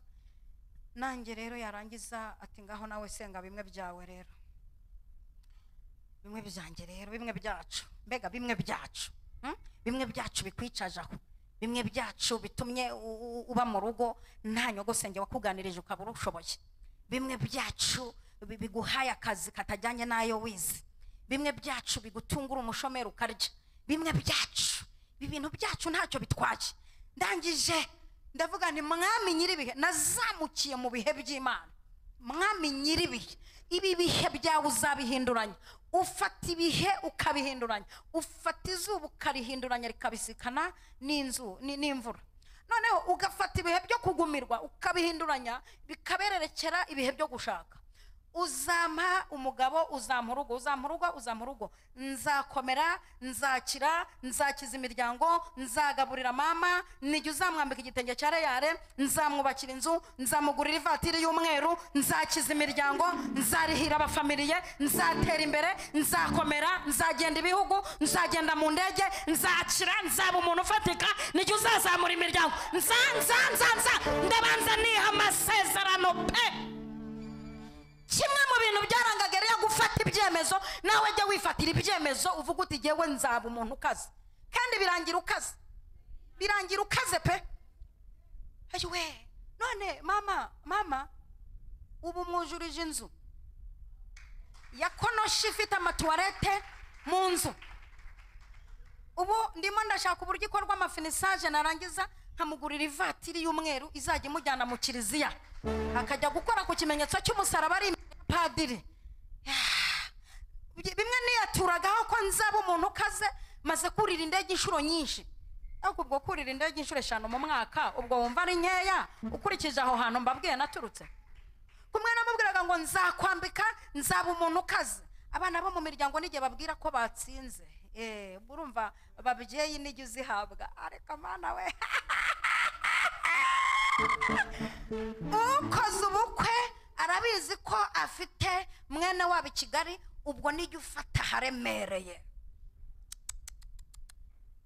nanjye rero yarangiza ati ngaho nawe senga bimwe byawe rero bimwe byanjye rero bimwe byacu mbega bimwe byacu hmm? bimwe byacu bikwicaje aho bimwe byacu bitumye u- u- uba mu rugo nta nyogosenge wakuganirije ukaba urushoboye bimwe byacu bi- biguhaye akazi katajyanye n'ayo wize bimwe byacu bigutungura umushomeri ukarya bimwe byacu ibi bintu byacu ntacyo bitwaye ndangije ndavuga ni mwami nyir'ibihe nazamukiye mu bihe by'imana mwami nyir'ibihe ibi bihe byawe uzabihinduranya ufata ibihe ukabihinduranya ufata izuba ukarihinduranya rikabisikana n'inzu ni- n'imvura noneho ugafata ibihe byo kugumirwa ukabihinduranya bikabererekera ibihe byo gushaka uzampa umugabo uzampa urugo uzampa urugo uzampa urugo nzakomera nzakira nzakiza imiryango nzagaburira mama nijya uzamwambika igitenge cya reyare nzamwubakira inzu nzamugurira ivatiri y'umweru nzakiza imiryango nzarihira abafamiliye nzatera imbere nzakomera nzagenda ibihugu nzagenda mu ndege nzakira nzaba umuntu ufatika nijya uzazamura imiryango nza nza nza nza ndabanza niha amasezerano pe kimwe mu bintu byarangaga yari yo gufata ibyemezo nawe jya wifatira ibyemezo uvuga uti jyewe nzaba umuntu ukaze kandi birangira ukaze birangira ukaze pe ayiwe none mama mama ubu mwujurije inzu ya konoshi ifite amatuwarete mu nzu ubu ndimo ndashaka uburyo ikorwa amafinisaje narangiza nkamugurira ivatiri y'umweru izajya imujyana mu kiliziya akajya gukora ku kimenyetso cy'umusaraba ari imbere ya padiri Ah, bimwe niyaturagaho ko nzaba umuntu ukaze maze kurira indege inshuro nyinshi ariko ubwo kurira indege inshuro eshanu mu mwaka ubwo wumva ari nkeya ukurikije aho hantu mbabwiye naturutse kumwe namubwiraga ngo nzakwambika nzaba umuntu ukaze abana bo mu miryango n'igihe babwira ko batsinze Eh, urumva babyeyi nijya uzihabwa ariko mana we ukoze ubukwe arabizi ko afite mwene wabo i kigali ubwo nijya ufata haremereye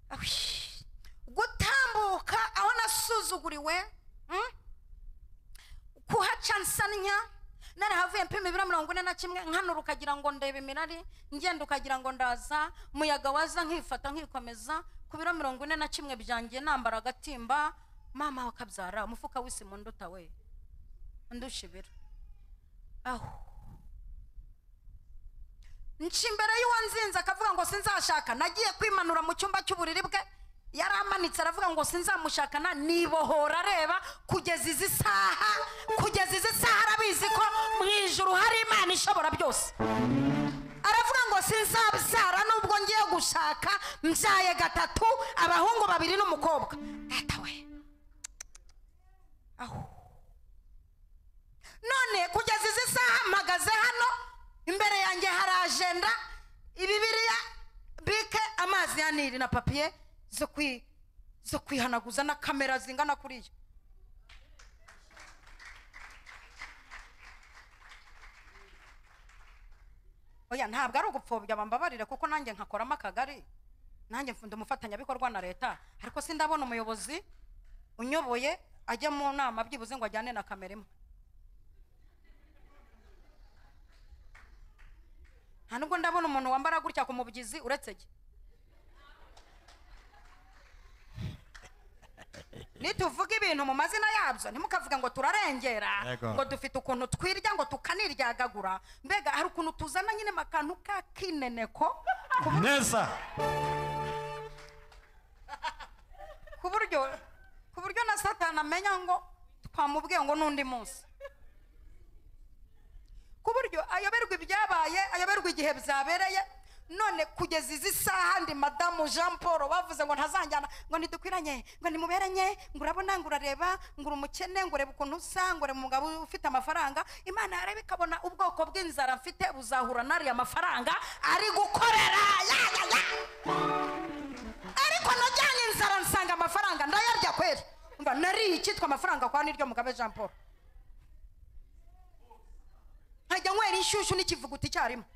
Ahush. gutambuka aho nasuzuguriwe mm? kuhaca nsanya narahavuye mpima ibiro mirongo ine na kimwe nkanura ukagira ngo ndeba imirari ngenda ukagira ngo ndaza muyaga waza nkifata nkikomeza ku biro mirongo ine na kimwe byanjye nambara agatimba mama wakabyara umufuka w'isimu nduta we ndusha ibiro aho nca imbere y'uwanzinze akavuga ngo sinzashaka nagiye kwimanura mu cyumba cy'uburiri bwe yari amanitse aravuga ngo sinzamushakana nibohora areba kugeza izi saha kugeza izi saha arabizi ko mu ijuru hari imana ishobora byose aravuga ngo sinzabyara nubwo ngiye gushaka mbyaye gatatu abahungu babiri n'umukobwa data we aho none kugeza izi saha mpagaze hano imbere yanjye hari ajenda ibibiriya bike amazi ya nili na papiye zo kwi zo kwihanaguza na kamera zingana kuri yo oya ntabwo ari ugupfobya bambabarire kuko nanjye nkakoramo akagari nanjye mfunda umufatanyabikorwa na leta ariko sindabona umuyobozi unyoboye ajya mu nama byibuze ngo ajyane na kamera imwe nta nubwo ndabona umuntu wambara gutya ku mubyizi uretse jye nituvuga ibintu mu mazina yabyo ntimukavuge ngo turarengera Yego. ngo dufite ukuntu twirya ngo tukaniryagagura mbega hari ukuntu tuzana nyine mu kantu k'akineneko ku buryo- neza ku buryo ku buryo na satani amenya ngo twamubwiye ngo n'undi munsi ku buryo ayoberwa ibyabaye ayoberwa igihe byabereye none kugeza izi saha ndi madamu jean paul bavuze ngo ntazanjyana ngo ntidukwiranye ngo nimuberanye ngo urabona ngo urareba ngo uri umukene ngo urebe ukuntu usa ngo urebe umugabo ufite amafaranga imana yareba ikabona ubwoko bw'inzara mfite buzahura n'ariya mafaranga ari gukorera ya, ya, ya. ariko najyanye inzara nsanga amafaranga ndayarya kweri mba nariye icyitwa amafaranga kwa niryo mugabe jean paul nkajya nywera inshyushyu n'ikivuguta icyarimwe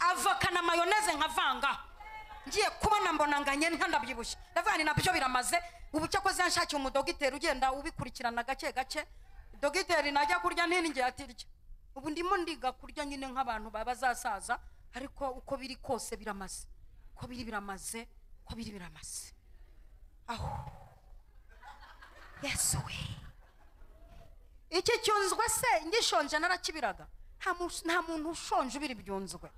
avoka na mayoneze nkavanga ngiye kubona mbona nganye ntanabyibushye ndavuga ni nabyo biramaze ubu cyakoze yanshakiye umudogiteri ugenda ubikurikirana gake gake dogiteri najya kurya ntinjye atirya ubu ndimo ndiga kurya nyine nk'abantu baba bazasaza ariko uko biri kose biramaze uko biri biramaze uko biri biramaze aho yesu we iki cyunzwe se ngishonje narakibiraga nta mu- nta muntu ushonje ubira ibyunzwe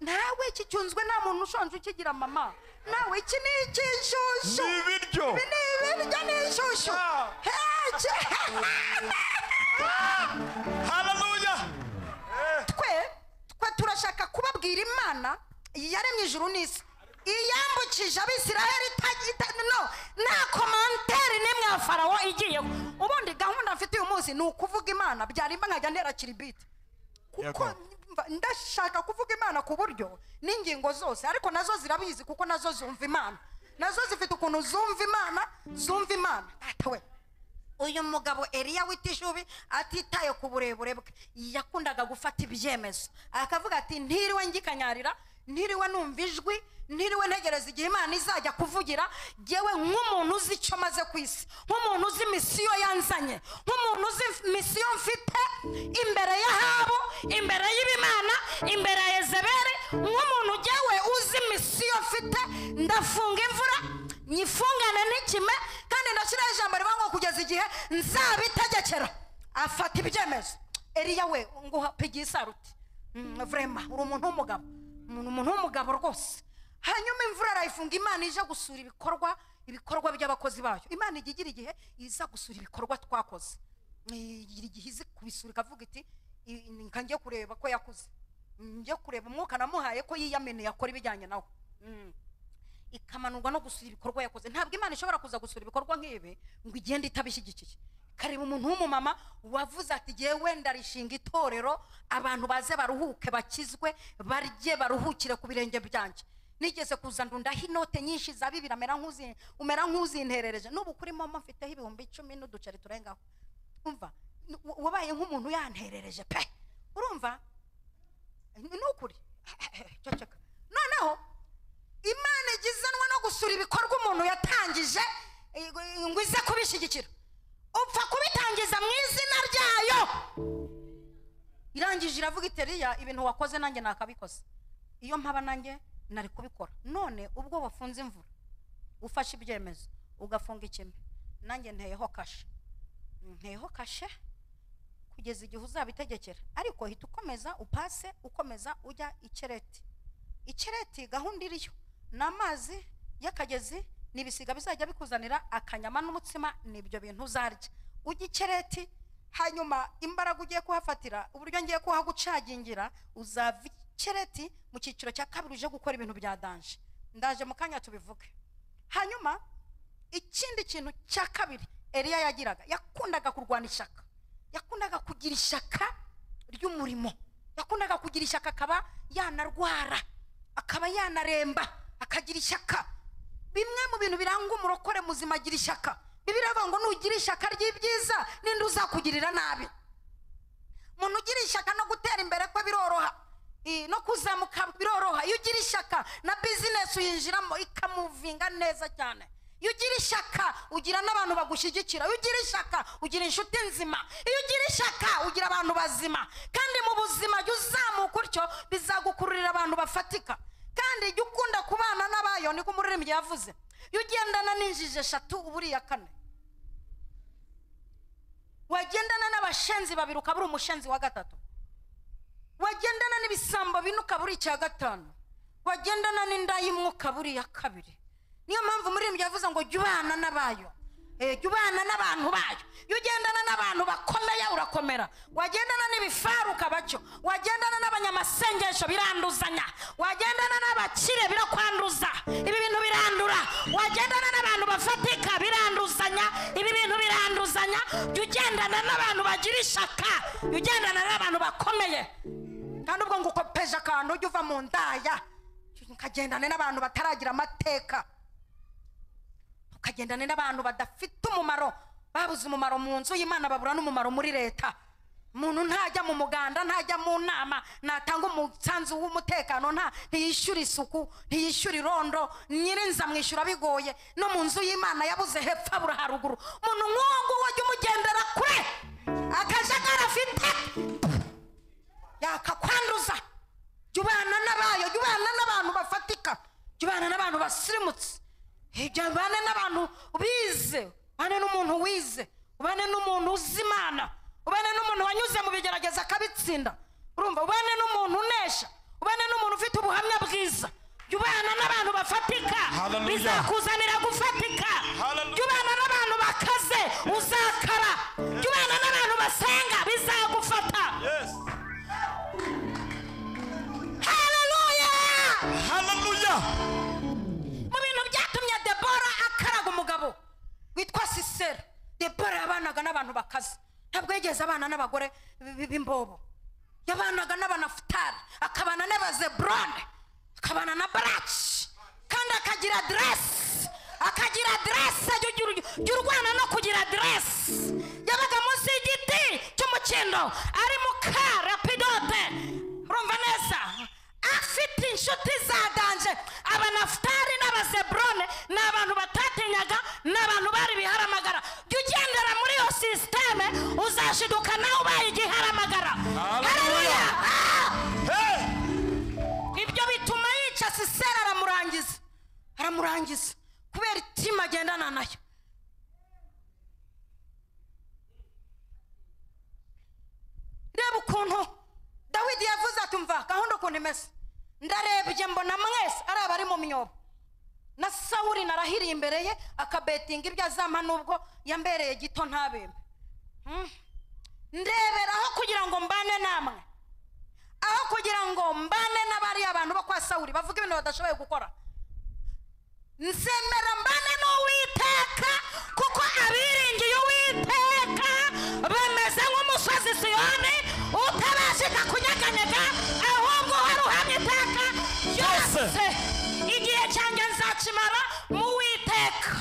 nawe iki cyunzwe nta muntu ushonje ukigira mama nawe iki ni icy'inshyushyu ni ibiryo ibi ni ibiryo ni inshyushyu Ah. Heke! haleluya twe twe turashaka kubabwira imana yaremye ijuru n'isi iyambukije abisiraheli itagira ita- no nta komanteri n'imwe ya farawo igiyeho ubundi gahunda mfite uyu munsi ni ukuvuga imana byarimba nkajya ntera kiribiti kuko Yego. mva- ndashaka kuvuga imana ku buryo n'ingingo zose ariko nazo zirabizi kuko nazo zumva imana nazo zifite ukuntu zumva imana zumva imana Data we uyu mugabo eliya w'itishubi atitaye ku burebure bwe yakundaga gufata ibyemezo akavuga ati ntiriwe ngikanyarira ntiriwe numva ijwi ntiriwe ntegereza igihe imana izajya kuvugira yewe nk'umuntu uzi icyo maze ku isi nk'umuntu uzi misiyo yanzanye nk'umuntu uzi misiyo mfite imbere y'ahabo imbere y'ibimana imbere ya ezeberi nk'umuntu ujyawe uzi misiyo mfite ndafunga imvura nyifungane n'ikime kandi ndashyiraho ijambo rivuga ngo kugeza igihe nzabitegekera afata ibyemezo eriya we nguha pigiye isaruti Mm, vrema uri umuntu w'umugabo Umuntu- umuntu w'umugabo rwose hanyuma imvura arayifunga imana ije gusura ibikorwa ibikorwa by'abakozi bayo imana ijya igira igihe iza gusura ibikorwa twakoze igira igihe izi kubisura ikavuga iti "I- nka ngiye kureba ko yakuze njye kureba umwuka namuhaye ko yiyameneye akora ibijyanye nawe Mm. ikamanurwa no gusura ibikorwa yakoze ntabwo imana ishobora kuza gusura ibikorwa nk'ibi ngo igende itabishyigikiye kareba umuntu w'umumama wavuze ati igihe wenda rishinga itorero abantu baze baruhuke bakizwe barye baruhukire ku birenge byanjye nigeze kuza ndundaho inote nyinshi za bibiri amera nk'uzi- umera nk'uzinterereje n'ubu kuri momo mfiteho ibihumbi icumi n'uduceri turengaho umva n- wa- wabaye nk'umuntu yanterereje pe urumva ni ukuri ceceka noneho imana igizanwa no gusura ibikorwa umuntu yatangije eh, ngo ize kubishyigikira upfa kubitangiza mu izina ryayo irangije iravuga iteriya ibintu wakoze nanjye nakabikoze iyo mpaba nanjye nari kubikora none ubwo wafunze imvura ufashe ibyemezo ugafunga ikime nanjye nteyeho kashe nteyeho kashe kugeza igihe uzabitegekera ariko hita ukomeza upase ukomeza ujya ikereti ikireti gahunda iriyo ni amazi y'akagezi ni ibisiga bizajya bikuzanira akanyama n'umutsima ni ibyo bintu uzarya ujya ikireti hanyuma imbaraga ugiye kuhafatira uburyo ngiye kuhagucagingira uzava ikireti mu cyiciro cya kabiri uje gukora ibintu bya danje ndaje mu kanya tubivuge hanyuma ikindi kintu cya kabiri eliya yagiraga yakundaga kurwana ishyaka yakundaga kugira ishyaka ry'umurimo yakundaga kugira ishyaka akaba yanarwara akaba yanaremba akagira ishyaka bimwe mu bintu biranga umurokore muzima agira ishyaka bibiri avuga ngo nugira ishyaka ry'ibyiza n'indi uzakugirira nabi umuntu ugira ishyaka no gutera imbere kwe biroroha I- no kuzamuka biroroha iyo ugira ishyaka na bizinesi uyinjiramo ikamuvinga neza cyane iyo ugira ishyaka ugira n'abantu bagushyigikira iyo ugira ishyaka ugira inshuti nzima iyo ugira ishyaka ugira abantu bazima kandi mu buzima jya uzamuka utyo bizagukururira abantu bafatika kandi jya ukunda kubana n'abayo niko umuririmbyi yavuze iyo ugendana n'injiji eshatu uba uriye kane wagendana n'abashenzi babiri ukaba uri umushenzi wa gatatu wagendana n'ibisambo bine ukaba uri icya gatanu wagendana n'inda y'imwe ukaba uri iya kabiri niyo mpamvu umuririmbyi yavuze ngo jya ubana n'abayo Eh, jya ubana n'abantu bayo iyo ugendana n'abantu bakomeye urakomera wagendana n'ibifaru ukaba cyo wagendana n'abanyamasengesho biranduzanya wagendana n'abakire birakwanduza ibi bintu birandura wagendana n'abantu bafatika biranduzanya ibi bintu biranduzanya jya ugendana n'abantu bagira ishaka jya ugendana n'abantu bakomeye kandi ubwo ngo ukopeje akantu ujya uva mu ndaya ukagendane n'abantu bataragira amateka ukagendane n'abantu badafite umumaro babuze umumaro mu nzu y'imana babura n'umumaro muri leta umuntu ntajya mu muganda ntajya mu nama ntatanga umusanzu w'umutekano nta ntiyishyura isuku ntiyishyura irondo nyirinza amwishyura bigoye no mu nzu y'imana yabuze hepfo abura haruguru umuntu nk'uwo nguwo ajya umugendera kure akajagari afite yakakwanduza jya ubana n'abayo jya ubana n'abantu bafatika jya ubana n'abantu basirimutse Eh, jya ubane n'abantu bize ubane n'umuntu wize ubane n'umuntu uzi imana ubane n'umuntu wanyuze mu bigerageza akabitsinda urumva ubane n'umuntu unesha ubane n'umuntu ufite ubuhamya bwiza jya ubana n'abantu bafatika Hallelujah. bizakuzanira gufatika Hallelujah. jya ubana n'abantu bakaze uzakara jya ubana n'abantu basenga bizagufata Yes. haleluya Hallelujah. mu bintu byatumye debora akaraga umugabo witwa sisera debora yabanaga n'abantu bakaze ntabwo yigeze abana n'abagore b- b'imbobo yabanaga n'abanafutari akabana n'abazeburone akabana na baraki kandi akagira aderesi akagira aderesi jya ugira- jya urwana no kugira aderesi yabaga munsi y'igiti cy'umukindo ari mu kara pidote urumva neza afite inshuti za danje abanafutari n'abazeburone ni abantu batatinyaga n'abantu bari biharamagara jya ugendera muri iyo sisiteme uzashiduka nawe ubaye igiharamagara Haleluya! Ah! Hey. ibyo bituma yica sisera aramurangiza aramurangiza kubera itima agendana nayo reba ukuntu dawidi yavuze ati mva gahunda ukuntu imeze ndarebye mbona mwese ari abari mu myobo na sawuri narahiriye imbere ye akabetinga ibyo azampa nubwo yambereye gito ntabembe Hmm. ndeberaho kugira ngo mbane namwe aho kugira ngo mbane n'abariya bantu bo kwa sawuri bavuga ibintu badashoboye gukora nzemera mbane n'uwiteka kuko abiringiye uwiteka bameze nk'umusozi siyoni utabashika kunyeganyega ahubwo uhari uhamye iteka ryose igihe cyanjye nzakimara mu witeka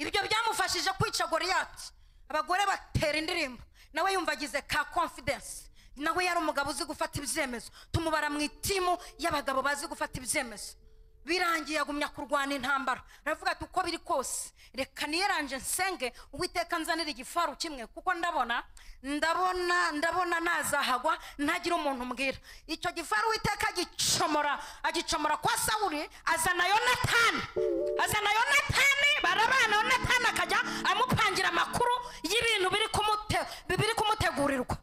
ibyo byamufashije kwica goriyati abagore batera indirimbo nawe yumva agize ka confidence nawe yari umugabo uzi gufata ibyemezo tumubara mu itimu y'abagabo bazi gufata ibyemezo birangiye agumya kurwana intambara aravuga ati uko biri kose reka niyeranje nsenge uwiteka nzanira igifaru kimwe kuko ndabona ndabona ndabona nazahagwa ntagira umuntu mbwira icyo gifaru uwiteka agicomora agicomora kwa sawuri azana yonatani azana yonatani barabana yonatani akajya amupangira amakuru y'ibintu biri kumute- biri kumutegurirwa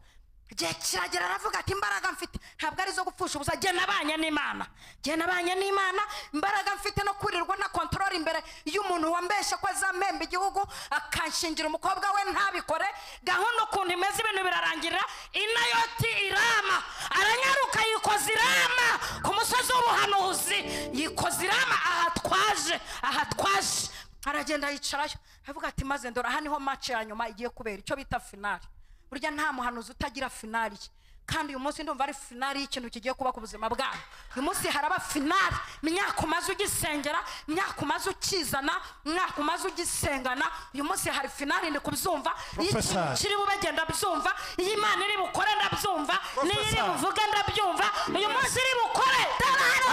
igihe kiragera aravuga ati imbaraga mfite ntabwo ari izo gupfusha ubusa jye nabanye n'imana jye nabanye n'imana imbaraga mfite no kwirirwa na kontorora imbere y'umuntu wambeshe ko azamemba igihugu akanshingira umukobwa we ntabikore gahunda ukuntu imeze ibintu birarangirira inayoti irama aranyaruka yikoza irama ku musozi w'ubuhanuzi yikoza irama aha twaje aha twaje aragenda yicarayo aravuga ati maze ndora aha niho mace ya nyuma igiye kubera icyo bita finali burya nta muhanuzi utagira finali ye. kandi uyu munsi ndumva ari finali y'ikintu kigiye kuba ku buzima bwawe uyu munsi haraba finali imyaka umaze ugisengera imyaka umaze ukizana imyaka umaze ugisengana uyu munsi hari finali ndi kubyumva Professor. y'ikintu kiri bube genda byumva iyo imana iri bukore ndabyumva n'iyo iri Professor. buvuge ndabyumva uyu munsi iri bukore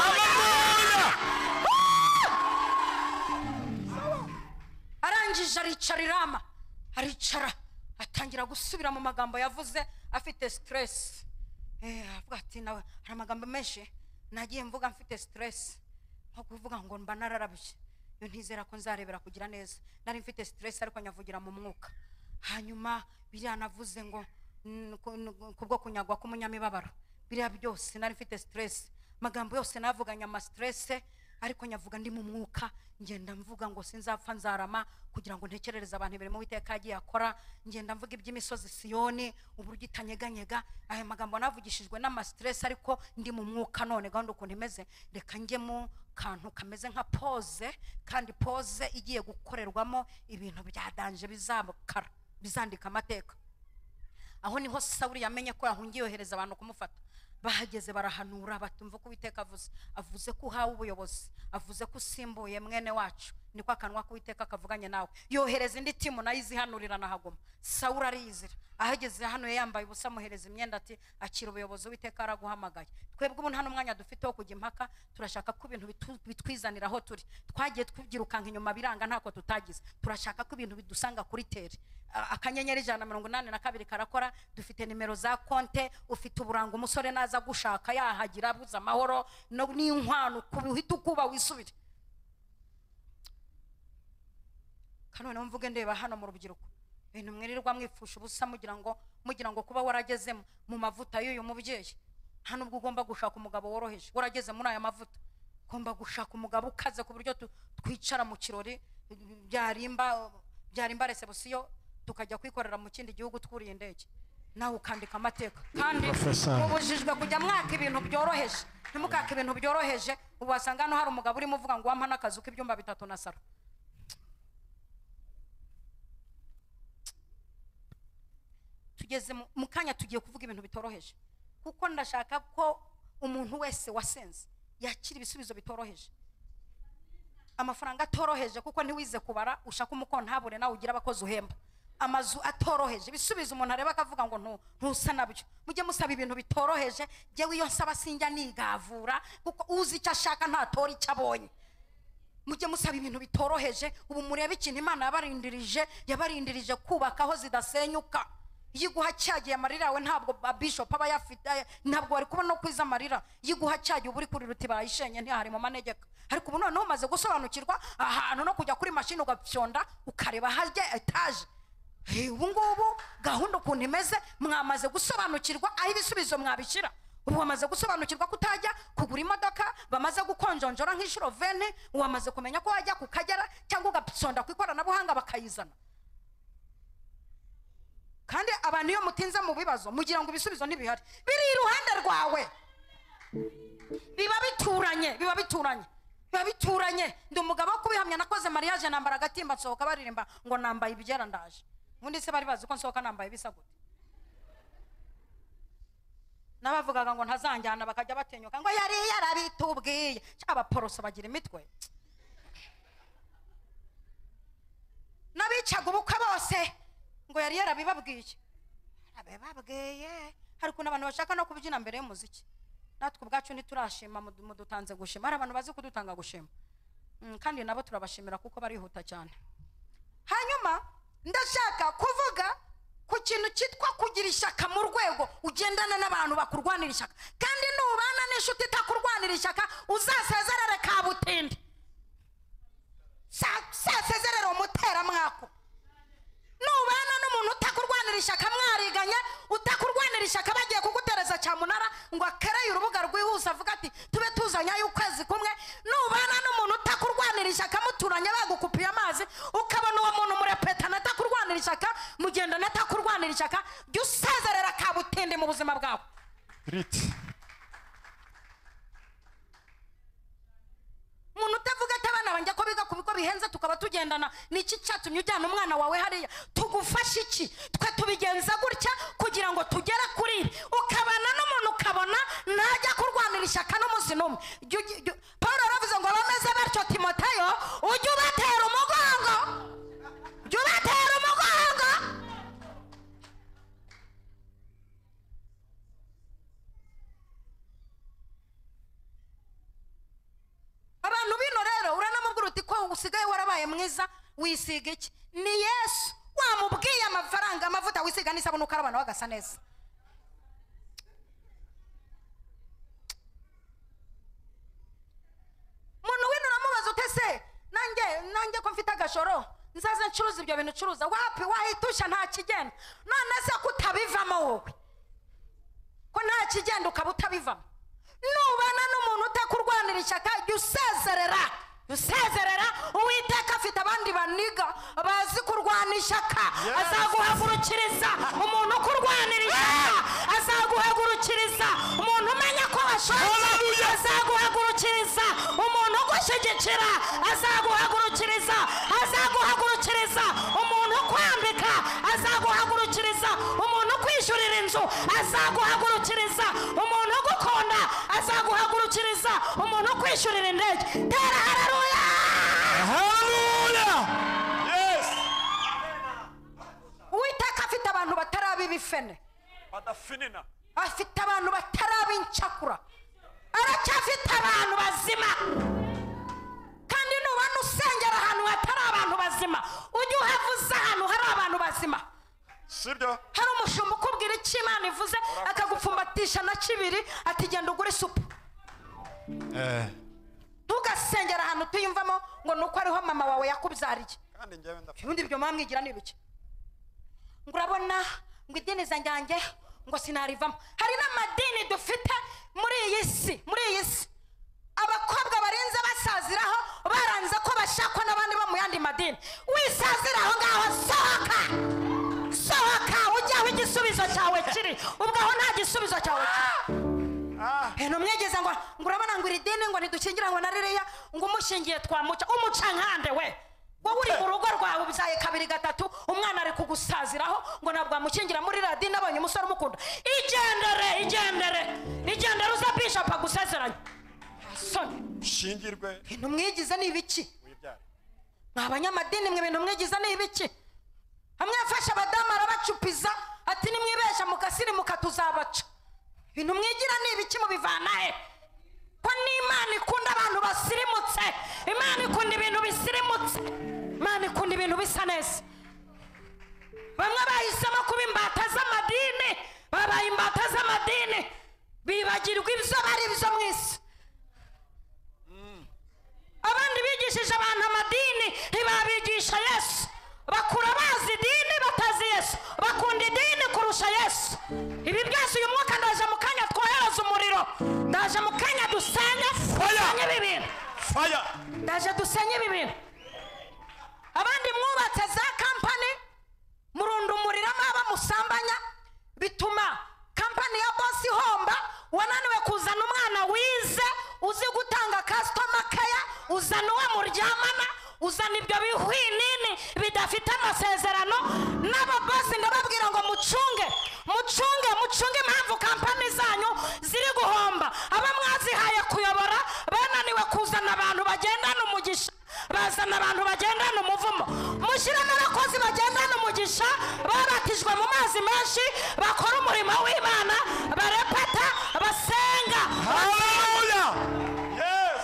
Hallelujah! arangije aricara irama aricara atangira gusubira mu magambo yavuze afite stress Eh, avuga ati nawe hari amagambo menshi nagiye mvuga mfite stress nko kuvuga ngo mba nararabye iyo ntizera ko nzarebera kugira neza nari mfite stress ariko nyavugira mu mwuka hanyuma biriya navuze ngo mm, ku- n- kubwo kunyagwa k'umunyamibabaro biriya byose nari mfite stress magambo yose navuganye ama stress ariko nyavuga ndi mu mwuka ngenda mvuga ngo sinzapfa nzarama kugira ngo ntekerereze abantu imirimo witeka yagiye akora ngenda mvuga iby'imisozi siyoni uburyo itanyeganyega aya magambo navugishijwe n'amastress ariko ndi mu mwuka none gahunda ukuntu imeze reka njye mu kantu kameze nka pose kandi pose igiye gukorerwamo ibintu bya danje bizamukara bizandika amateka aho niho sawuli yamenye ko yahungiye yohereza abantu kumufata bahageze barahanura batumva ko uwiteka avuze avuze ko uhawe ubuyobozi avuze ko usimbuye mwene wacu niko akanwa k'uwiteka kavuganye nawe yohereza indi timu nayo izihanurira na hagoma sawuli arizira ahageze hano yari yambaye ubusa amuhereza imyenda ati akira ubuyobozi uwiteka araguhamagaye twebwe ubu nta n'umwanya dufite wo kujya impaka turashaka ko ibintu bitu- bitwizanira aho turi twagiye tubyirukanka inyuma biranga ntako tutagize turashaka ko ibintu bidusanga kuri tere A- akanyenyeri ijana na mirongo inani na kabiri karakora dufite nimero za konte ufite uburanga umusore naza gushaka yahagira abuze amahoro no- n'inkwano ku- uhita ukuba wisubire kandi noneho mvuge ndeba hano mu rubyiruko ibintu mwirirwa mwipfusha ubusa mugira ngo mugira ngo kuba waragezemo mu mavuta y'uyu mubyeyi nta nubwo ugomba gushaka umugabo woroheje warageze muri aya mavuta ugomba gushaka umugabo ukaze ku buryo tu- twicara mu kirori byarimba byarimba resebusiyo tukajya kwikorera mu kindi gihugu twuriye indege nawe ukandika amateka kandi Professor. mubujijwe kujya mwaka ibintu byoroheje ntimukaka ibintu byoroheje ubu wasanga hano hari umugabo urimo uvuga ngo wampa n'akazu k'ibyumba bitatu na saro tugeze mu- mu kanya tugiye kuvuga ibintu bitoroheje kuko ndashaka ko umuntu wese wasenze yakira ibisubizo bitoroheje amafaranga atoroheje kuko ntiwize kubara ushaka umukontabure nawe ugira abakozi uhemba amazu atoroheje ibisubizo umuntu areba akavuga ngo ntu- ntusa nabyo mujye musaba ibintu bitoroheje jyewe iyo nsaba sinjya nigavura kuko uzi icyo ashaka ntatora icyo abonye mujye musaba ibintu bitoroheje ubu murebe ikintu imana yabarindirije yabarindirije kubaka aho zidasenyuka iyo iguha cyagiye amarira yawe ntabwo bishop aba yafite ntabwo bari kubona no kwiza amarira iyo iguha cyagiye uba uri kuri ruti barayishenye ntihari mu manegeka ariko ubu noneho umaze gusobanukirwa ahantu no kujya kuri mashini ugapyonda ukareba harya etaje Eh, ubu ngubu gahunda ukuntu imeze mwamaze gusobanukirwa aho ibisubizo mwabishyira ubu wamaze gusobanukirwa ko utajya kugura imodoka bamaze gukonjonjora nk'inshuro vene wamaze kumenya ko wajya ku kagera cyangwa ugasonda ku ikoranabuhanga bakayizana kandi abantu iyo mutinze mu bibazo mugira ngo ibisubizo ntibihari biri iruhande rwawe biba bituranye biba bituranye biba bituranye ndi umugabo wo kubihamya nakoze mariage nambara agatimba nsohoka baririmba ngo nambaye ibyera ndaje ubundi se bari bazi ko nsohoka nambaye bisa gute n'abavugaga ngo ntazanjyana bakajya batinyuka ngo yari yarabitubwiye Cya abaporoso bagira imitwe n'abicaga ubukwe bose ngo yari yarabibabwiye yarabibabwiye hari ukuntu abantu bashaka no kubyina mbere y'umuziki natwe ubwacu ntiturashima mudu- mudutanze gushima hari abantu bazi kudutanga gushima Mm, kandi nabo turabashimira kuko barihuta cyane hanyuma ndashaka kuvuga ku kintu cyitwa kugira ishyaka mu rwego ugendana n'abantu bakurwanira ishyaka kandi nubana n'inshuti itakurwanira ishyaka uzasezerere kabutindi Sa- sasezerere umuteramwako nubana n'umuntu utakurwanira ishyaka mwariganye utakurwanira ishyaka bagiye kugutereza cyamunara ngo akereye urubuga rwihuse avuga ati tube tuzanye ay'ukwezi kumwe nubana n'umuntu utakurwanira ishyaka muturanye bagukupiye amazi ukabona uwo muntu murepetana atakurwanira ishyaka mugendana atakurwanira ishyaka jya usezerera kabutindi mu buzima bwawe riti umuntu utavuga ati abana banjye ko biga ku bigo bihenze tukaba tugendana ni iki cyatumye ujyana umwana wawe hariya tugufasha iki twe tubigenza gutya kugira ngo tugere kuri ibi ukabana n'umuntu ukabona ntajya kurwanira ishyaka n'umunsi n'umwe Jya ugi- jya- paul yaravuze ngo bameze batyo timoteyo ujye ubatera umugongo jya ubatera umugongo abantu bino rero uranamubwira uti ko usigaye warabaye mwiza wisiga iki ni yesu wamubwiye amafaranga amavuta wisiga n'isabune ukaraba nawe agasa neza joro nzaze ncuruza ibyo bintu ucuruza wapi wahita nta kigenda none se ko utabivamo wowe ko nta kigenda ukaba utabivamo nubana n'umuntu utakurwanira ishyaka jya usezerera jya usezerera uwiteka afite abandi baniga bazi kurwana ishyaka Yes. azaguhagurukiriza umuntu ukurwanira ishyaka azaguhagurukiriza umuntu umenya ko washoje Hallelujah. azaguhagurukiriza umuntu ugushyigikira azaguhagurukiriza azaguhagurukiriza umuntu ukwambika azaguhagurukiriza umuntu ukwishyurira inzu azaguhagurukiriza umuntu ugukunda azaguhagurukiriza umuntu ukwishyurira indege tera hararuya Hallelujah. Yes. uwiteka afite abantu bataraba ibifene Badafinina. afite abantu bataraba incakura aracyafite abantu bazima kandi nubana usengera ahantu hatari abantu bazima ujye uhavuze ahantu hari abantu bazima Sibyo? hari umushumba ukubwira icyo imana ivuze akagupfumbatisha na kibiri ati genda ugure supu Eh. ntugasengera ahantu utiyumvamo ngo ni uko ariho mama wawe yakubyariye Kandi njyewe ndapfa. ubundi ibyo mwamwigira ni ibiki ngo urabona ngo idini zanjyange ngo sinarivamo hari n'amadini dufite muri iyi si muri iyi si abakobwa barenze basaziraho baranze ko bashakwa n'abandi bo mu yandi madini wisazira aho ngaho sohoka sohoka ujye aho igisubizo cyawe kiri ubwo aho nta gisubizo cyawe kiri Ah. Eh, numwegeza ngo ngo urabona ngo iri dini ngo ntidukingira ngo na ririya ngo umushingiye twamuca umuca nkande we wowe uri mu rugo rwawe ubyaye kabiri gatatu umwana ari kugusaziraho ngo ntabwo wamukingira muri ririya dini abonye umusore umukunda igendere igendere igendere uza bishop agusezeranye asoni Shingirwe. ibintu mwigize ni ibiki Wibyare. mwa banyamadini mwe ibintu mwigiza ni ibiki hamwe yafashe abadamu arabacupiza ati nimwibesha mukasirimuka tuzabaca ibintu mwigira ni ibiki mubivana he ko n'imana ikunda abantu basirimutse imana ikunda ibintu bisirimutse imana ikunda ibintu bisa neza bamwe bahisemo kuba imbata z'amadini babaye imbata z'amadini bibagirwa ibyo bari byo mu isi abandi bigishije abantu amadini ntibabigisha yesu bakura bazi idini batazi yesu bakunda idini kurusha yesu ibi byose uyu mwuka ndaje mu kanya twohereza umuriro ndaje mu kanya dusenye dusenye ibi bintu Fire. ndaje dusenye ibi bintu abandi mwubatse za kampani murunda umuriro amaba musambanya bituma kampani ya bosi ihomba wananiwe kuzana umwana wize uzi gutanga kasitoma keya uzana uwo muryamana uzana ibyo bihwinini bidafite amasezerano n'ababosi ndababwira ngo mucunge mucunge mucunge impamvu kampani zanyu ziri guhomba aba mwazihaye kuyobora bananiwe kuzana abantu bagendana umugisha bazana abantu bagendana umuvumo mushyiremo abakozi bagendana umugisha babatijwe mu mazi menshi bakora umurimo w'imana barepeta basenga Hallelujah. Yes.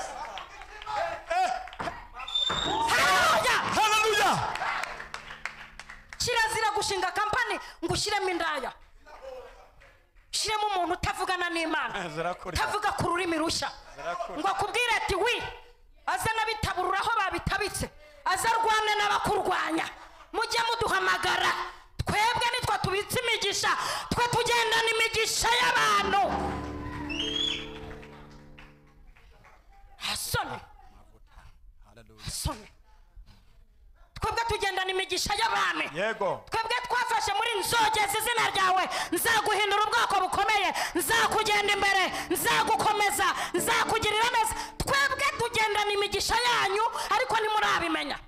Eh. haleluya Hallelujah. kirazira gushinga kampani ngo ushyiremo indaya ushyiremo umuntu utavugana n'imana Eh, zirakora. utavuga ku rurimi rushya Zirakora. ngo akubwire ati wi aza n'abitabura aho babitabitse aza arwane n'abakurwanya mujye muduhamagara twebwe nitwe tubitse imigisha twe tugendana imigisha y'abantu hasoni hasoni twebwe tugendana imigisha y'abantu Yego. twebwe twafashe muri nzogeza izina ryawe nzaguhindura ubwoko bukomeye nzakugenda imbere nzagukomeza nzakugirira neza twebwe tugendana imigisha yanyu ariko ntimurabimenya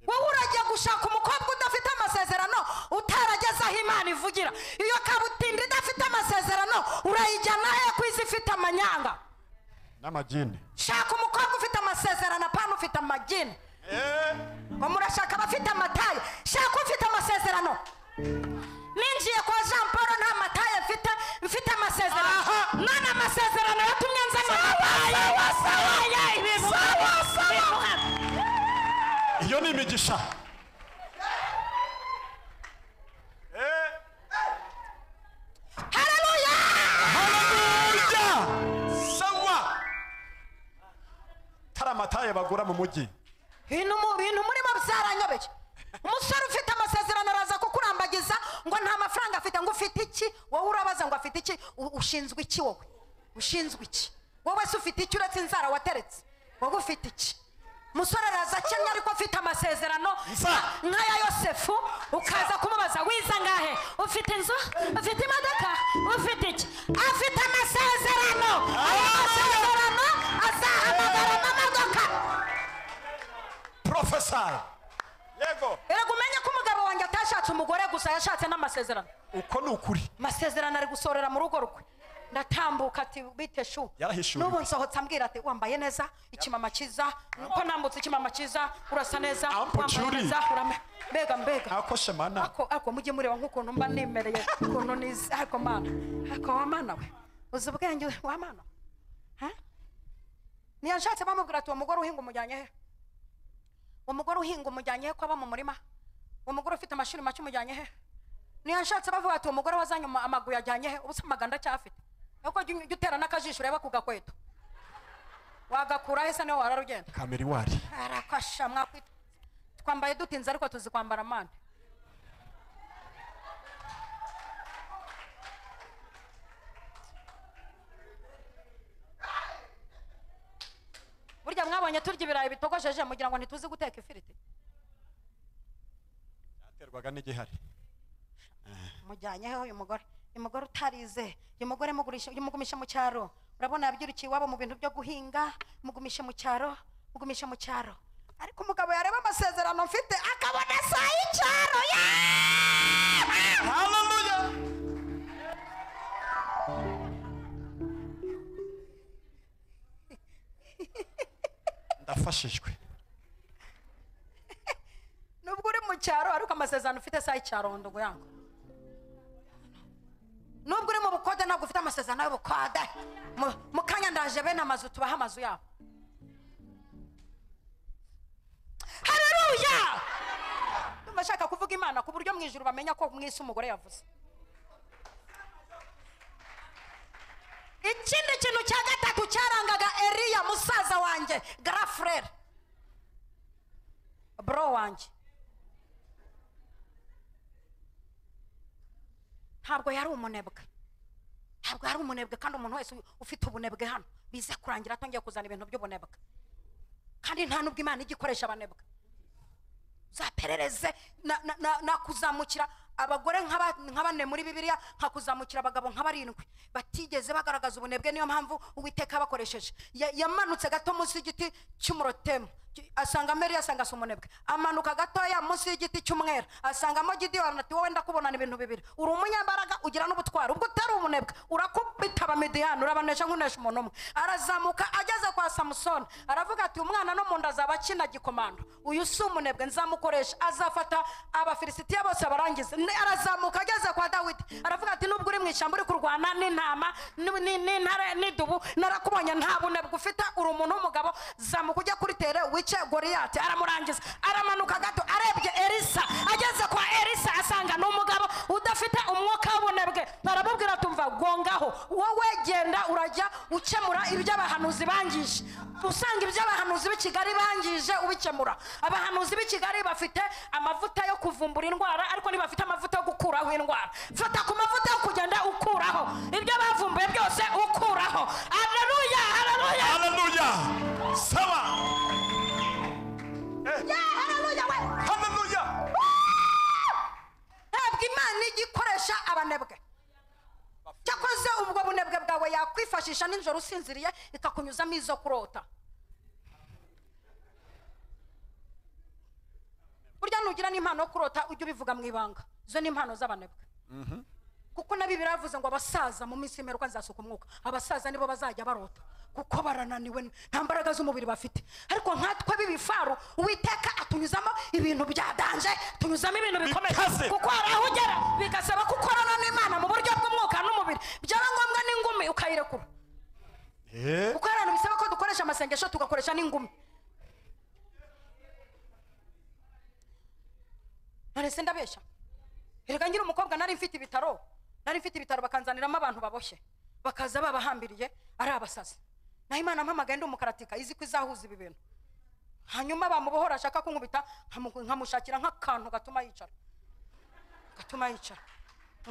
wowe urajya gushaka umukobwa udafite amasezerano utarageze aho imana ivugira iyo kabutinda idafite amasezerano urayijyana he ku izi ifite amanyanga N'amajini. shaka umukobwa ufite amasezerano apana ufite amagini Eh. ngo murashaka abafite amataye shaka ufite amasezerano ninjiye kwa jean paul nta mataye mfite mfite amasezerano none amasezerano yatumye nzana amataye ibintu bimuhana. iyo ni imigisha Hallelujah! haleluya sawa tari amataye bagu bakura mu mujyi ibintu mu- ibintu murimo byaranyobeye umusore ufite amasezerano araza kukurambagiza ngo nta mafaranga afite ngo ufite iki wowe urabaza ngo afite iki U- ushinzwe iki wowe ushinzwe iki wowe se ufite iki uretse inzara wateretse wowe ufite iki umusore araza akennye ariko afite amasezerano Nsa. nk'aya yosefu ukaza kumubaza wiza ngahe ufite inzu ufite imodoka ufite iki afite amasezerano ayo masezerano azahamagara amamodoka porofesa yego erega umenye ko umugabo wanjye atashatse umugore gusa yashatse n'amasezerano uko ni ukuri amasezerano ari gusorera mu rugo rwe ndatambuka ati bite shu Yarahishuriwe. n'ubu nsohotse ambwira ati wambaye neza ikimama cyiza uko nambutse ikimama cyiza urasa neza Ampo wambaye Cyuri. neza urame mbega mbega ntako shemana ako ako mujye mureba nk'ukuntu mba nimereye ukuntu nizi ako mana ako wa mana we uzi ubwenge we, wa mana we? Ha? ntiyanshatse bamubwira ati uwo mugore uhinga umujyanye he uwo mugore uhinga umujyanye he ko aba mu murima uwo mugore ufite amashuri make umujyanye he ntiyanshatse bavuga ati uwo mugore wazanye ama- amaguru yajyanye he ubusa amaganda acyafite nuko jya ujya utera n'akajisho ureba ku gakweto wagakura he se niwe wararugenda kameriwari arakasha mwakwita twambaye dutinze ariko tuzi kwambara mande burya mwabonye turya ibirayi bitogosheje mugira ngo ntituzi guteka ifiriti yaterwaga n'igihari mujyanyeho uyu mugore uyu mugore utarize uyu mugore mugurisha- mugumishe mu cyaro urabona yabyirukiye iwabo mu bintu byo guhinga mugumishe mu cyaro mugumishe mu cyaro ariko umugabo yareba amasezerano mfite akabona saa y'icyaro yeee! haleluya ndafashijwe nubwo uri mu cyaro ariko amasezerano ufite saa y'icyaro ndugu yangu nubwo uri mu bukode ntabwo ufite amasezerano y'ubukode Mu- mu kanya ndaje bene amazu tubaha amazu yabo hareruya ndumva ashaka kuvuga imana ku buryo mu ijuru bamenya ko mu isi umugore yavuze ikindi kintu cya gatatu cyarangaga eriya musaza wanjye garafurere bro wanjye ntabwo yari umunebwe ntabwo yari umunebwe kandi umuntu wese ufite ubunebwe hano biza kurangira atongeye kuzana ibintu by'ubunebwe kandi nta n'ubwo imana ijya ikoresha abanebwe uzaperereze na- na- na- nakuzamukira abagore nk'aba- nka bane muri bibiliya nkakuzamukira abagabo nka barindwi batigeze bagaragaza ubunebwe niyo mpamvu uwiteka yabakoresheje Ya- yamanutse gato munsi y'igiti cy'umurotemu Ki- asanga meri asanga asa umunebwe amanuka gatoya munsi y'igiti cy'umwera asangamo gidiyoni ati wowe ndakubonana ibintu bibiri uri umunyambaraga ugira n'ubutwari ubwo utari umunebwe urakubita abamidiyani urabanesha nk'unesha umuntu umwe arazamuka ageze kwa samusoni aravuga ati umwana no mu nda azaba akina gikomando uyu si umunebwe nzamukoresha azafata abafilisitiya bose abarangize Ni- arazamuka ageze kwa dawidi aravuga ati nubwo uri mu ishyamba uri kurwana n'intama n'u- ni- n'intare n'idubu narakubonye nta bunebwe ufite uri umuntu w'umugabo zamuka ujya kuri tere wice goriyati aramurangiza aramanuka gato arebye elisa ageze kwa elisa asanga ni umugabo udafite umwuka w'ubunebwe aramubwira tumva gongaho wowe genda urajya ukemura iby'abahanuzi bangije usanga iby'abahanuzi b'i kigali bangije ubikemura abahanuzi b'i kigali bafite amavuta yo kuvumbura indwara ariko ntibafite amavuta yo gukuraho indwara fata ku mavuta yo kugenda ukuraho ibyo bavumbuye byose ukuraho haleluya haleluya haleluya saba Yeah, haleluya we haleluya ntabwo imana ijya ikoresha abanebwe cyakoze ubwo bunebwe bwawe yakwifashisha nijoro usinziriye ikakunyuzamo izo kurota burya nugira n'impano yo kurota ujye ubivuga mu ibanga izo ni impano z'abanebwe kuko na bibiri yavuze ngo abasaza mu minsi y'imperuka nzasuka umwuka abasaza nibo bazajya barota kuko barananiwe nta mbaraga z'umubiri bafite ariko nkatwe b'ibifaru uwiteka atunyuzamo ibintu byadanje atunyuzamo ibintu bikomeye Bikaze. kuko hari aho ugera bigasaba ko ukorana n'imana mu buryo bw'umwuka n'umubiri byaba ngombwa n'ingumi ukayirekura Eh, kuko hari abantu bisaba ko dukoresha amasengesho tugakoresha n'ingumi none se ndabeshya erega ngira umukobwa nari mfite ibitaro nari mfite ibitaro bakanzaniramo abantu baboshye bakaza babahambiriye ari abasazi naho imana mpamagaye ndi umukaratika izi ko izahuza ibi bintu hanyuma bamubohora ashaka kunkubita nkamu- nkamushakira nk'akantu gatuma yicara gatuma yicara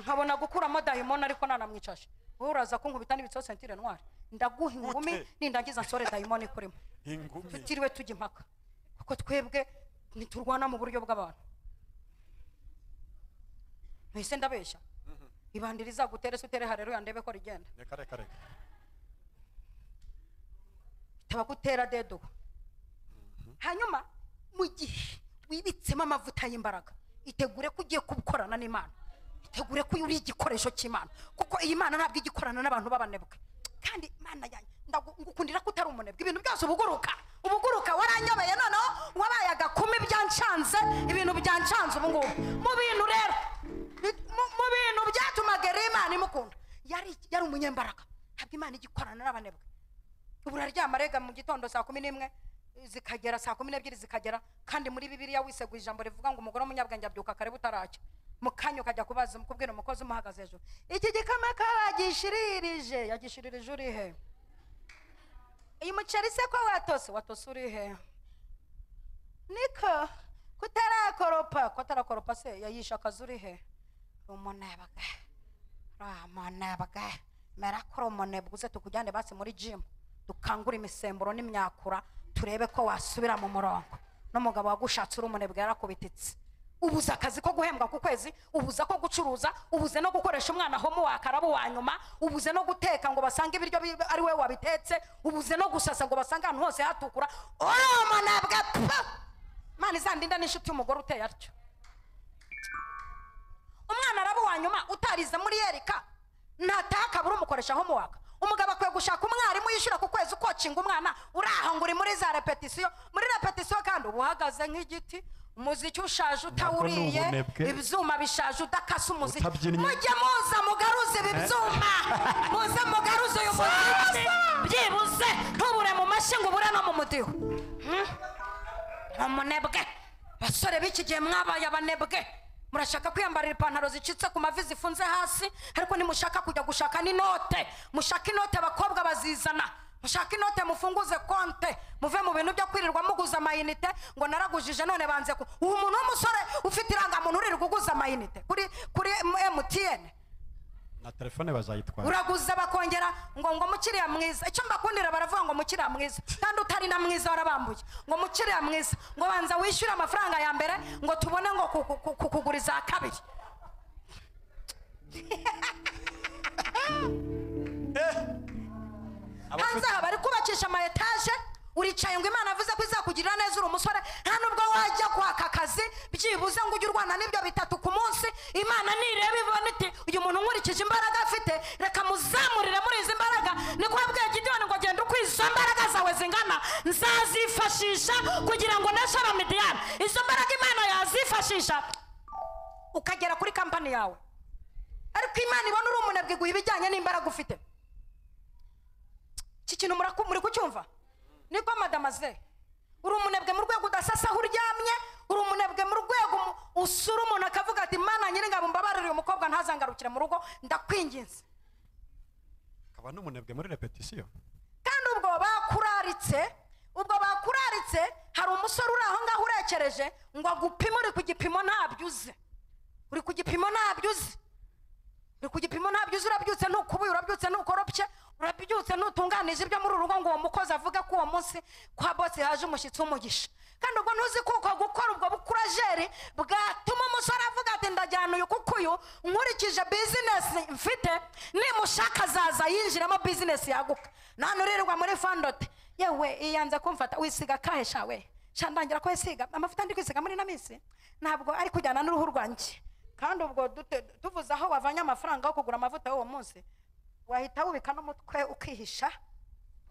nkabona gukuramo dayimoni ariko nanamwicaje wowe uraza kunkubita n'ibitsoho sentire ntwari ndaguha ingumi Gute? nindangiza nsore dayimoni ikurimo ingumi tutiriwe tujya impaka kuko twebwe ntiturwana mu buryo bw'abantu ntise ndabeshya ibandi rizagutere se utere hareruya ndebe ko rigenda reka reka reka tabagutera dedo hanyuma mu gihe wibitsemo amavuta y'imbaraga itegure ko ugiye gukorana n'imana itegure ko uri igikoresho cy'imana kuko iyi mana ntabwo ijya ikorana n'abantu b'abanebwe kandi imana yanjye ndagu- ngukundira ko utari umunebwe ibintu byose ubuguruka ubuguruka waranyobeye noneho wabaye agakumi byancanze ibintu byancanze ubu ngubu mu bintu rero bi- mu- mu bintu byatumaga rero imana imukunda yari yari umunyembaraga ntabwo imana ijya ikorana n'abanebwe ubu uraryama rega mu gitondo saa kumi n'imwe zikagera saa kumi n'ebyiri zikagera kandi muri bibiliya wiseguye ijambo rivuga ngo umugore w'umunyabwenge abyuka kare butaracya mu kanya ukajya kubaza kubwira umukozi umuhagaze hejuru iki gikama kabagishiririje yagishiririje uri he uyu muceri se ko watose watose uri he niko kutarakoropa kutarakoropa se yayishe akazi uri he rumunebwe rumunebwe mera ko rumunebwe uze tukujyane basi muri jimu dukangure imisemburo n'imyakura turebe ko wasubira mu murongo n'umugabo wagushatse uri umunebwe yarakubititse ubuze akazi ko guhembwa ku kwezi ubuze ko gucuruza ubuze no gukoresha umwana homu wakarabu wa nyuma ubuze no guteka ngo basange ibiryo bi- ari we wabitetse ubuze no gusasa ngo basange ahantu hose hatukura uri umunebwe pa mana izandinda n'inshuti y'umugore uteye atyo umwana araba uwa nyuma utarize muri yerika nataha akabura umukoresha homework umugabo akwiye gushaka umwarimu yishyura ku kwezi ukocinga umwana uraho ngo uri muri za repetisiyo muri repetisiyo kandi uba uhagaze nk'igiti umuziki ushaje utawuriye ubunebwe. ibyuma bishaje udakasa umuziki Utabyinnye. mujye muza mugaruze ibi byuma muze mugaruze uyu muziki byibuze ntubure mu mashyi ngo ubure no mu mudiho umunebwe basore b'iki gihe mwabaye abanebwe murashaka kwiyambarira ipantaro zicitse ku mavi zifunze hasi ariko nimushaka kujya gushaka n'inote mushaka inote abakobwa bazizana mushaka inote mufunguze konte muve mu bintu byo kwirirwa muguza amayinite ngo naragujije none banze ku ubu umuntu w'umusore ufite irangamuntu uririrwa uguza amayinite kuri kuri mtn na telefone bazayitwara uraguza bakongera ngo ngo mukiriya mwiza icyo mbakundira baravuga ngo mukiriya mwiza kandi utari na mwiza warabambuye ngo mukiriya mwiza ngo banza wishyure amafaranga ya mbere ngo tubone ngo ku- ku- ku- kukuguriza iya kabiri hanze aha bari kubakisha ama etaje uricaye ngo imana avuze ko izakugirira neza uri umusore nta nubwo wajya kwaka akazi byibuze ngo ujye urwana n'ibyo bitatu ku munsi imana nireba ibona iti uyu muntu nkurikije imbaraga afite reka muzamurire muri izi mbaraga niko yabwiye gidiyoni ngo genda uko izo mbaraga zawe zingana nzazifashisha kugira ngo neshora midiyani izo mbaraga imana yazifashisha ukagera kuri kampani yawe ariko imana ibona uri umunebwe iguha ibijyanye n'imbaraga ufite iki kintu muraku- muri kucyumva niko madamaze uri umunebwe mu rwego udasasa aho uryamye uri umunebwe mu rwego mu- usura umuntu akavuga ati mana nyir'ingabo mbabarire uyu mukobwa ntazangarukire mu rugo ndakwinginze akaba n'umunebwe muri repetisiyo kandi ubwo bakuraritse ubwo bakuraritse hari umusore uri aho ngaho urekereje ngo agupime uri ku gipimo ntabyo uzi uri ku gipimo ntabyo uzi uri ku gipimo ntabyo uzi urabyutse ntukubuye urabyutse ntukoropye urabyutse ntutunganije ibyo muri uru rugo ngo uwo mukozi avuge ko uwo munsi kwa bose haje umushyitsi w'umugisha kandi ubwo ntuzi ko uko gukora ubwo bukurajeri bwatuma umusore avuga ati ndajyana uyu kuko uyu nkurikije bizinesi mfite nimushaka azaza yinjiramo bizinesi yaguka nta urirwa muri fandote yewe iyanze kumfata wisiga kahe sha we sha ndangira ko yisiga amavuta ndi kwisiga muri ino minsi ntabwo ari kujyana n'uruhu rwanjye kandi ubwo dute- tuvuze aho wavanye amafaranga yo kugura amavuta y'uwo munsi wahita wubika n'umutwe ukihisha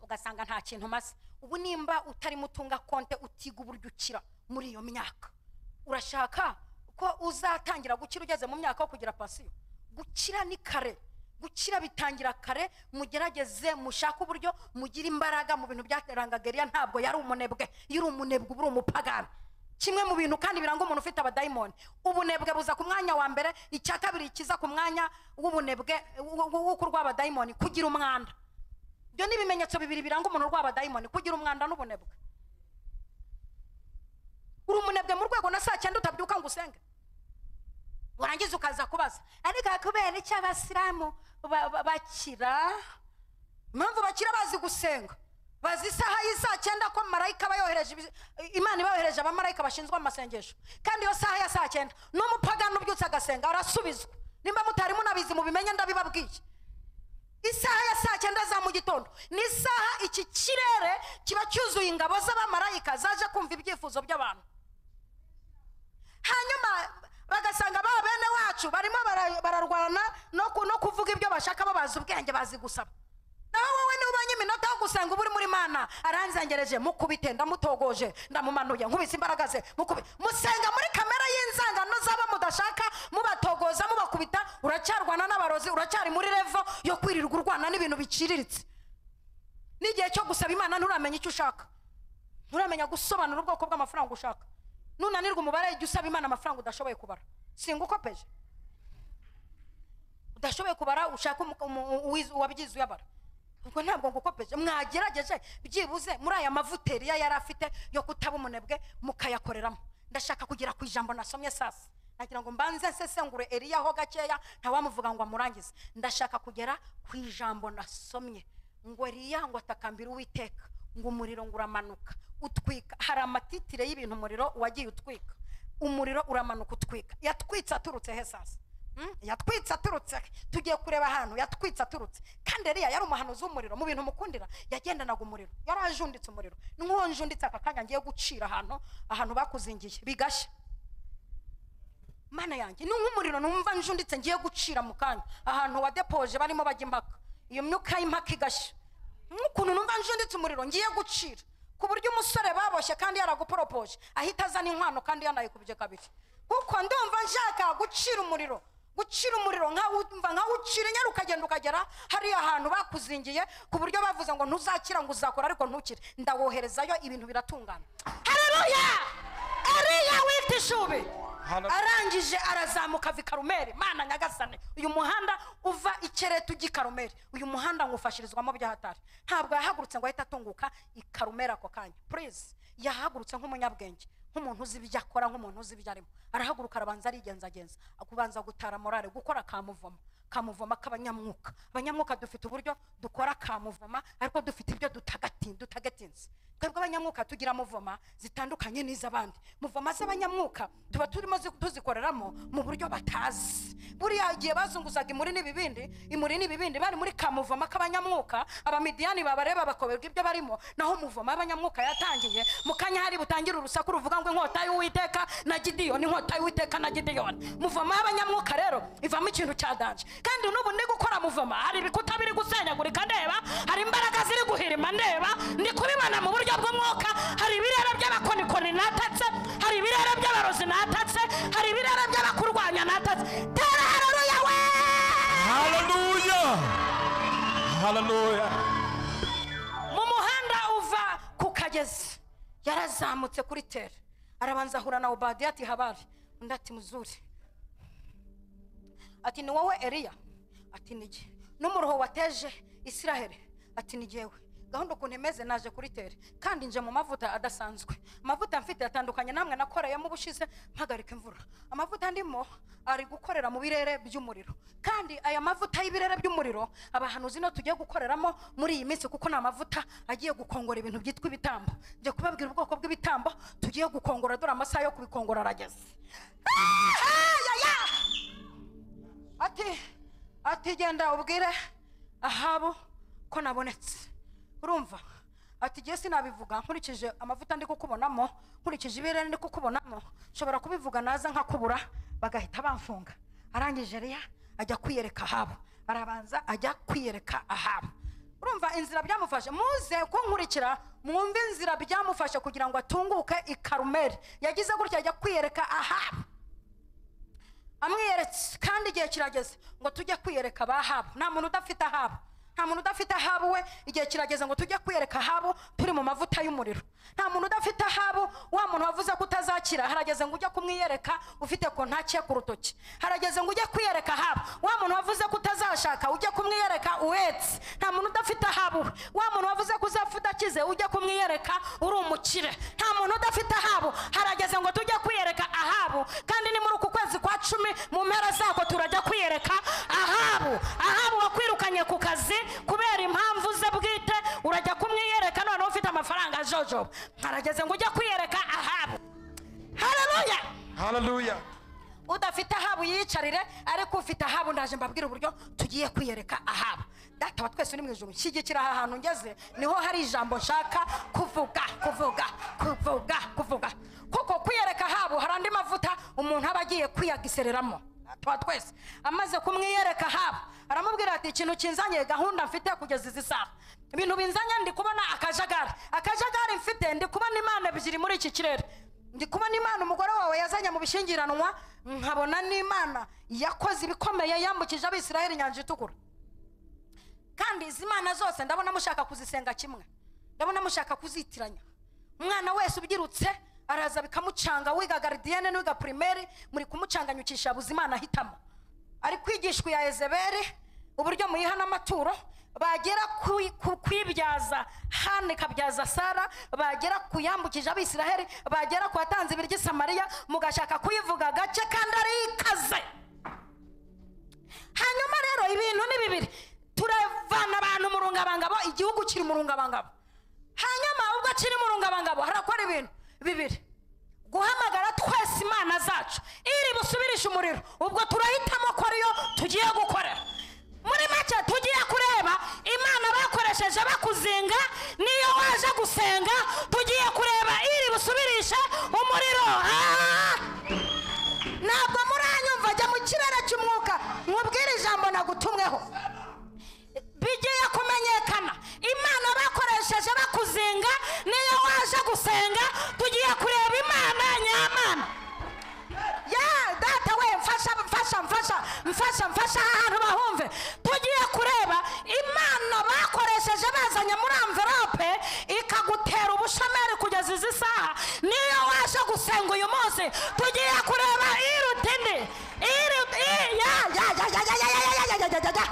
ugasanga nta kintu umaze ubu nimba utarimo utunga konte utiga uburyo ukira muri iyo myaka urashaka ko uzatangira gukira ugeze mu myaka yo kugira pasiyo gukira ni kare gukira bitangira kare mugerageze mushake uburyo mugira imbaraga mu bintu byaterangaga Eliya ntabwo yari umunebwe iyo uri umunebwe uba uri umupagani kimwe mu bintu kandi biranga umuntu ufite abadayimoni ubunebwe buza ku mwanya wa mbere icya kabiri kiza ku mwanya w'ubunebwe w'u- w'u- w'uko urw'abadayimoni kugira umwanda ibyo ni ibimenyetso bibiri biranga umuntu urw'abadayimoni kugira umwanda n'ubunebwe uri umunebwe mu rwego na saa cyenda utabyuka ngo usenge warangiza ukaza kubaza ariko kubera icyo abasilamu ba- ba- bakira impamvu bakira bazi gusenga bazi isaha y'isaa cyenda ko marayika aba yohereje ibi- imana iba yohereje abamarayika bashinzwe mu masengesho kandi iyo saha ya saa cyenda n'umupagani ubyutse agasenga arasubizwa nimba mutari munabizi mubimenye ndabibabwiye isaha ya saa cyenda za mu gitondo ni isaha iki kirere kiba cyuzuye ingabo z'abamarayika zaje kumva ibyifuzo by'abantu hanyuma bagasanga ba bene wacu barimo bara- bararwana no ku- no kuvuga ibyo bashaka babazi ubwenge bazi gusaba naho wowe niba ubonye iminota yo gusenga uba uri muri mana aranzengereje mukubite ndamutogoje ndamumanuye nkubise imbaraga ze mukubite musenga muri kamera y'inzangano z'abo mudashaka mubatogoza mubakubita uracyarwana n'abarozi uracyari muri revo yo kwirirwa urwana n'ibintu biciriritse n'igihe cyo gusaba imana nturamenya icyo ushaka nturamenya gusobanura ubwoko bw'amafaranga ushaka nunanirwa umubare jya usaba imana amafaranga udashoboye kubara singa ukopeje udashoboye kubara ushaka umu- umu- uwiz- uwabyize uyabara ubwo ntabwo ngukopeje mwagerageje byibuze muri aya mavuteri ya yari afite yo kutaba umunebwe mukayakoreramo ndashaka kugera ku ijambo nasomye sasa nagira ngo mbanze nsesengure eriya ho gakeya ntawamuvuga ngo amurangize ndashaka kugera ku ijambo nasomye ngo eriya ngo atakambira uwiteka ngo umuriro ngo uramanuka utwika hari amatitire y'ibintu umuriro wagiye utwika umuriro uramanuka utwika yatwitse aturutse he sasa Mm, yatwitse aturutse tugiye kureba ahantu yatwitse aturutse kandi eriya yari umuhanuzi w'umuriro mu bintu mukundira yagendanaga umuriro yari ajunditse umuriro nk'uwo njunditse aka kanya ngiye gucira ahantu ahantu bakuzingiye bigashya mana yanjye ni nk'umuriro numva njunditse ngiye gucira mu kanya ahantu wadepoje barimo bajya impaka iyo myuka y'impaka igashya nk'ukuntu numva njunditse umuriro ngiye gucira ku buryo umusore baboshye kandi yaraguporopoje ahita azana inkwano kandi yanayikubye kabiri kuko ndumva nshaka gucira umuriro gucira umuriro nkawumva nkawucira nyari ukagenda ukagera hariya hantu bakuzingiye ku buryo bavuze ngo ntuzakira ngo uzakora ariko ntukire ndawoherezayo ibintu biratungana hareruya eriya wita ishubi arangije arazamuka ava i karumeri mana nyagasane uyu muhanda uva i keretu ujya i karumeri uyu muhanda ngufashirizwamo by'ahatari ntabwo yahagurutse ngo ahite atunguka i karumeri ako kanya purize yahagurutse nk'umunyabwenge nk'umuntu uzi ibyo akora nk'umuntu uzi ibyo arimo arahaguruka arabanza arigenzagenza akubanza gutara morale gukora kamuvoma kamuvoma k'abanyamwuka abanyamwuka dufite uburyo dukora kamuvoma ariko dufite ibyo dutagati- dutagatinze twebwe abanyamwuka tugira muvoma zitandukanye n'iz'abandi muvoma z'abanyamwuka tuba turimo zi- tuzikoreramo mu buryo batazi buriya igihe bazunguzaga imuri n'ibibindi imuri n'ibibindi bari muri kamuvoma k'abanyamwuka abamidiyani babareba bakoberwa ibyo barimo naho umuvoma w'abanyamwuka yatangiye mu kanya hari butangire urusaku ruvuga ngo inkota y'uwiteka na gidiyoni inkota y'uwiteka na gidiyoni muvoma w'abanyamwuka rero ivamo ikintu cya danje kandi n'ubu ndi gukora muvoma hari ibikuta biri gusenyagurika ndeba hari imbaraga ziri guhirima ndeba ndi kubibona mu buryo bw'umwuka hari ibirere by'abakonikoni natatse hari ibirere by'abarozi natatse hari ibirere by'abakurwanya natatse tera hareruya we haleluya haleluya mu muhanda uva ku kagezi yarazamutse kuri tere arabanza ahura na obadiya ati habari undi ati muzuri ati ni wowe eriya ati ni jye n'umuruho wateje isiraheli ati ni jyewe gahunda ukuntu imeze naje kuri tere kandi nje mu mavuta adasanzwe amavuta mfite atandukanye namwe nakoreyemo ubushize mpagarika imvura amavuta ndimo ari gukorera mu birere by'umuriro kandi aya mavuta y'ibirere by'umuriro abahanuzi no tugiye gukoreramo muri iyi minsi kuko ni amavuta agiye gukongora ibintu byitwa ibitambo njye kubabwira ubwoko bw'ibitambo tugiye gukongora dore amasaha yo kubikongora arageze Ah, ya, ya! ati ati genda ubwire ahabu ko nabonetse urumva ati jye sinabivuga nkurikije amavuta ndi kukubonamo nkurikije ibirere ndi kukubonamo nshobora kubivuga naza nkakubura bagahita bamfunga arangije eriya ajya kwiyereka ahabu arabanza ajya kwiyereka ahabu urumva inzira byamufashe muze kunkurikira mwumve inzira byamufashe kugira ngo atunguke i karumeri yagize gutya ajya kwiyereka ahabu amwiyeretse kandi igihe kirageze ngo tujye kwiyereka abahabu nta muntu udafite ahabu nta muntu udafite ahabu we igihe kirageze ngo tujye kwiyereka ahabu turi mu mavuta y'umuriro nta muntu udafite ahabu wa muntu wavuze ko utazakira harageze ngo ujye kumwiyereka ufite kontaki ye ku rutoki harageze ngo ujye kwiyereka ahabu wa muntu wavuze ko utazashaka ujye kumwiyereka uhetse nta muntu udafite ahabu we wa muntu wavuze ko uzapfa udakize ujye kumwiyereka uri umukire nta muntu udafite ahabu harageze ngo tujye kwiyereka ahabu kandi ni muri uku kwezi kwa cumi mu mpera zako turajya kwiyereka ahabu ahabu wakwirukanye ku kazi kubera impamvu ze bwite urajya kumwiyereka noneho ufite amafaranga jojoba harageze ngo ujye kwiyereka ahabu haleluya haleluya udafite ahabu yiyicarire ariko ufite ahabu ndaje mbabwire uburyo tugiye kwiyereka ahabu data wa twese uri mu ijoro nshyigikira aha hantu ngeze niho hari ijambo nshaka kuvuga kuvuga kuvuga kuvuga kuko kwiyereka ahabu hari andi mavuta umuntu aba agiye kwiyagisereramo data wa twese amaze kumwiyereka ahabu aramubwira ati ikintu kinzanye gahunda mfite kugeza izi saha ibintu binzanye ndi kubona akajagari akajagari mfite ndi kubona imana ebyiri muri iki kirere ndi kubona imana umugore wawe yazanye mu bishyingiranwa nkabona n'imana yakoze ibikomeye yambukije abisiraheli inyanja itukura kandi izi mana zose ndabona mushaka kuzisenga kimwe ndabona mushaka kuzitiranya umwana wese ubyirutse araza bikamucanga wiga garidiyene n'uwiga pirimeri muri kumucanganyukisha buze imana ahitamo ari kwigishwa ya ezeberi uburyo muyiha n'amaturo bagera ku- ku- kwibyaza hana ikabyaza sara bagera ku yambukije abisiraheli bagera ku watanze ibiryo i samariya mugashaka kuyivuga gake kandi ari ikaze hanyuma rero ibintu ni bibiri turavana abantu mu rungabangabo igihugu kiri mu rungabangabo hanyuma ubwo kiri mu rungabangabo harakora ibintu bibiri guhamagara twese imana zacu iri busubirishe umuriro ubwo turahitamo ko ariyo tugiye gukorera muri make tugiye kureba imana bakoresheje bakuzinga niyo waje gusenga tugiye kureba iri busubirishe umuriro Ah! ntabwo muranyumva jya mu kirere cy'umwuka nkubwire ijambo nagutumweho bigiye kumenyekana imana bakoresheje bakuzinga niyo waje gusenga tugiye kureba imana nyamana ya data we mfasha mfasha mfasha mfasha mfasha aha hantu bahumve tugiye kureba imana bakoresheje bazanye muri amverope ikagutera ubushomeri kugeza izi saha niyo waje gusenga uyu munsi tugiye kureba iruta indi iruta i- ya ya ya ya ya ya ya ya ya ya ya ya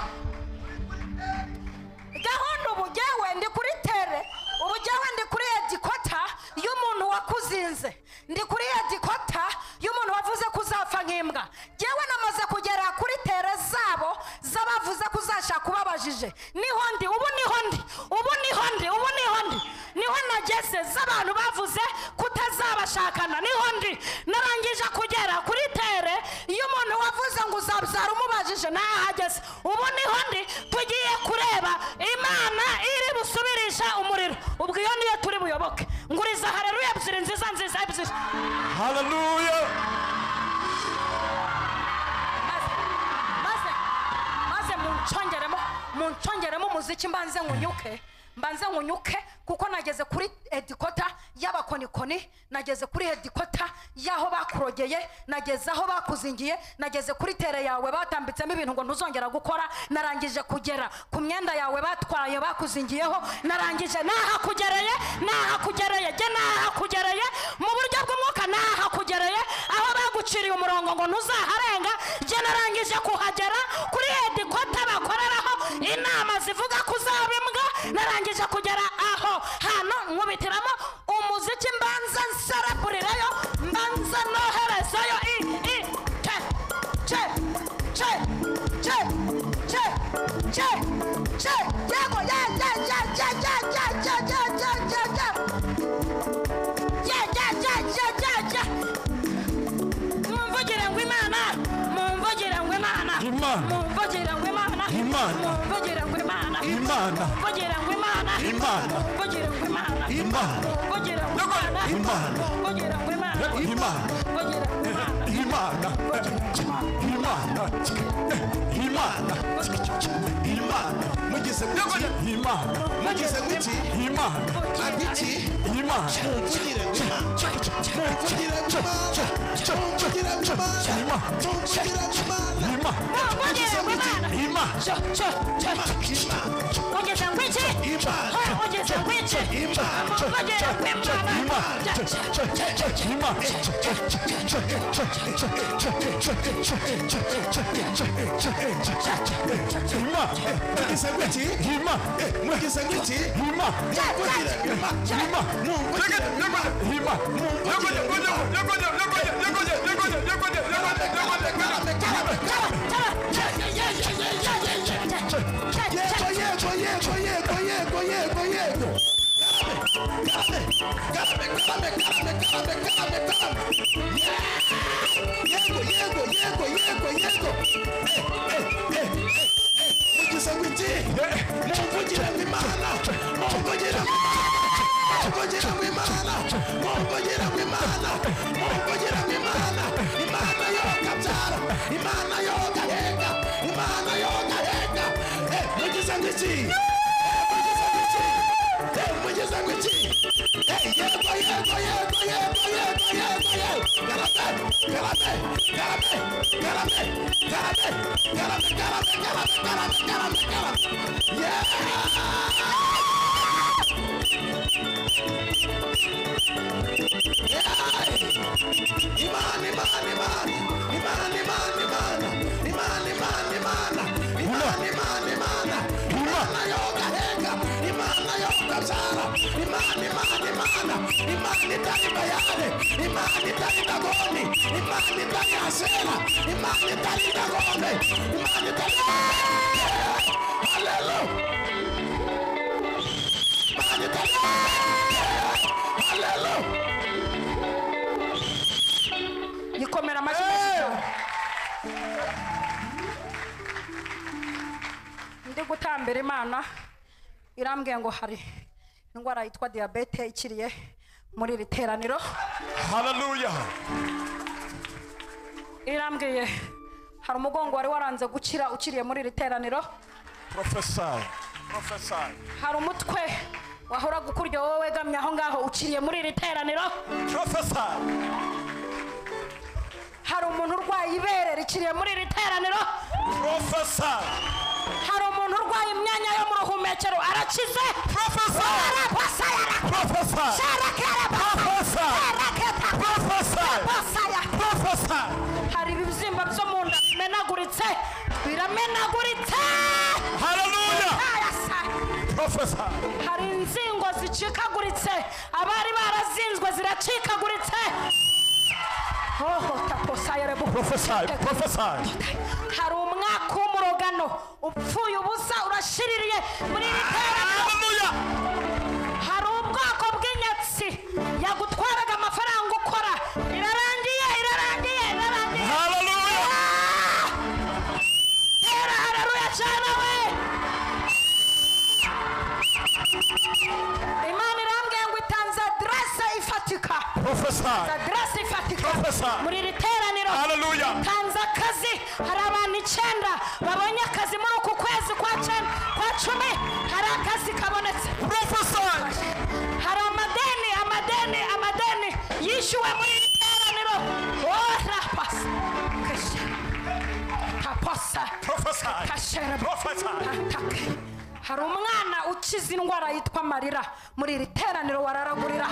gahunda ubu jyewe ndi kuri tere ubu jyewe ndi kuri edikota y'umuntu wakuzinze ndi kuri edikota y'umuntu wavuze ko uzapfa nk'imbwa jyewe namaze kugera kuri tere zabo z'abavuze ko uzashaka ubabajije niho ndi ubu niho ndi ubu niho ndi ubu niho ndi niho nageze z'abantu bavuze kutazabashakana niho ndi narangije kugera kuri tere y'umuntu wavuze ngo uzabyara umubajije nahageze ubu niho ndi tugiye kureba imana iri busubirisha umuriro ubwo iyo niyo turi buyoboke nguriza hareruya ebyiri nziza nziza ebyiri haleluya maze maze muncungeremo muncungeremo umuziki mbanze nkunyuke mbanze nkunyuke kuko nageze kuri edikota y'abakonikoni nageze kuri edikota y'aho bakurogeye nageze aho bakuzingiye nageze kuri tere yawe batambitsemo ibintu ngo ntuzongera gukora narangije kugera ku myenda yawe batwaye bakuzingiyeho narangije nahakugereye nahakugereye jye nahakugereye mu buryo bw'umwuka nahakugereye aho baguciriye umurongo ngo ntuzaharenga jye narangije kuhagera kuri edikota bakoreraho inama zivuga ko uzaba imbwa narangije kugera aho hano nkubitiramo umuziki mbanza nsereburireyo mbanza noherezayo i i ce ce ce ce ce ce ce yego ye ye ye ye ye ye ye ye ye ye ye ye ye ye ye ye ye mumvugire ngo imana mumvugire ngo imana Imana. mumvugire ngo imana Imana. mumvugire ngo imana Imana. mumvugire ngo imana Imana. mumvugire ngo imana imana mumvugire ngo imana Imana. mumvugire ngo imana imana mumvugire ngo imana imana imana imana imana mugize muti imana mugize muti imana abiki imana Mumvugire ngo Imana. Mumvugire ngo Imana. Mumvugire ngo Imana. Mumvugire ngo Imana. imana mumvugire ngo imana imana Imana cyo cyo cyo Imana ongeza ngo iki Imana Ho, ongeza ngo iki ongera ngo imana Cyo, cyo, cyo, cyo, cyo. Mwagize ngo iki? Eh, mwagize ngo iki? Mumvugire ngo Imana. Mumvugire ngo Imana. Mumvugire ngo Imana. Yego, yego, yego, yego, yego, yego, yego. Garame, garame, garame, garame, garame, garame, garame. Yego, yego, yego, yego, yego. Eh, eh, eh, eh, eh. Mugize ngo iki? Mumvugire ngo Imana. Mumvugire ngo Imana. Mumvugire ngo Imana. Mumvugire ngo Imana. Mumvugire ngo Imana. Imana yokabyara. Imana yokaheka. Imana yokaheka. Eh, mugize ngo iki? Eh, mugize ngo iki? Eh, mugize ngo iki? Eh, yego, yego, yego, yego, yego, yego, yego. Garame, garame, garame, garame, garame, garame, garame, garame, garame, garame, garame. Yeah! Hallelujah! yikomera amashyi menshi cyane ndi gutambira imana irambwiye ngo hari indwara yitwa diyabete ikiriye muri iri teraniro irambwiye hari umugongo wari waranze gukira ukiriye muri iri teraniro Prophesy. Prophesy. hari umutwe wahoraga ukurya wowe wegamye aho ngaho ukiriye muri iri teraniro Prophesy. hari umuntu urwaye ibere rikiriye muri iri teraniro Prophesy. hari umuntu urwaye imyanya yo mu ruhumekero arakize Prophesy. Prophesy. Prophesy. Prophesy. hari ibibyimba byo mu nda bimenaguritse biramenaguritse Hallelujah. Prophesy. hari inzingo zicikaguritse abari barazinzwe ziracikaguritse hohota posayerebu Prophesy. Prophesy. hari umwaka w'umurogano upfuye ubusa urashiririye muri iri teraniro Hallelujah. hari ubwoko bw'inyatsi yagutwaraga amafaranga ukora irarangiye irarangiye irarangiye Hallelujah. Era haleluya cyane we imana irambwiye ngo itanze aderese ifatika Prophesy. aderese ifatika Prophesy. muri iri teraniro Hallelujah. tanze akazi hari abantu icyenda babonye akazi muri uku kwezi kwa cyenda kwa cumi hari akazi kabonetse Prophesy. hari amadeni amadeni amadeni yishyuwe muri iri teraniro ora pasi kashe taposa Prophesy. kashere Prophesy. atake hari umwana ukiza indwara yitwa marira muri iri teraniro wararagurira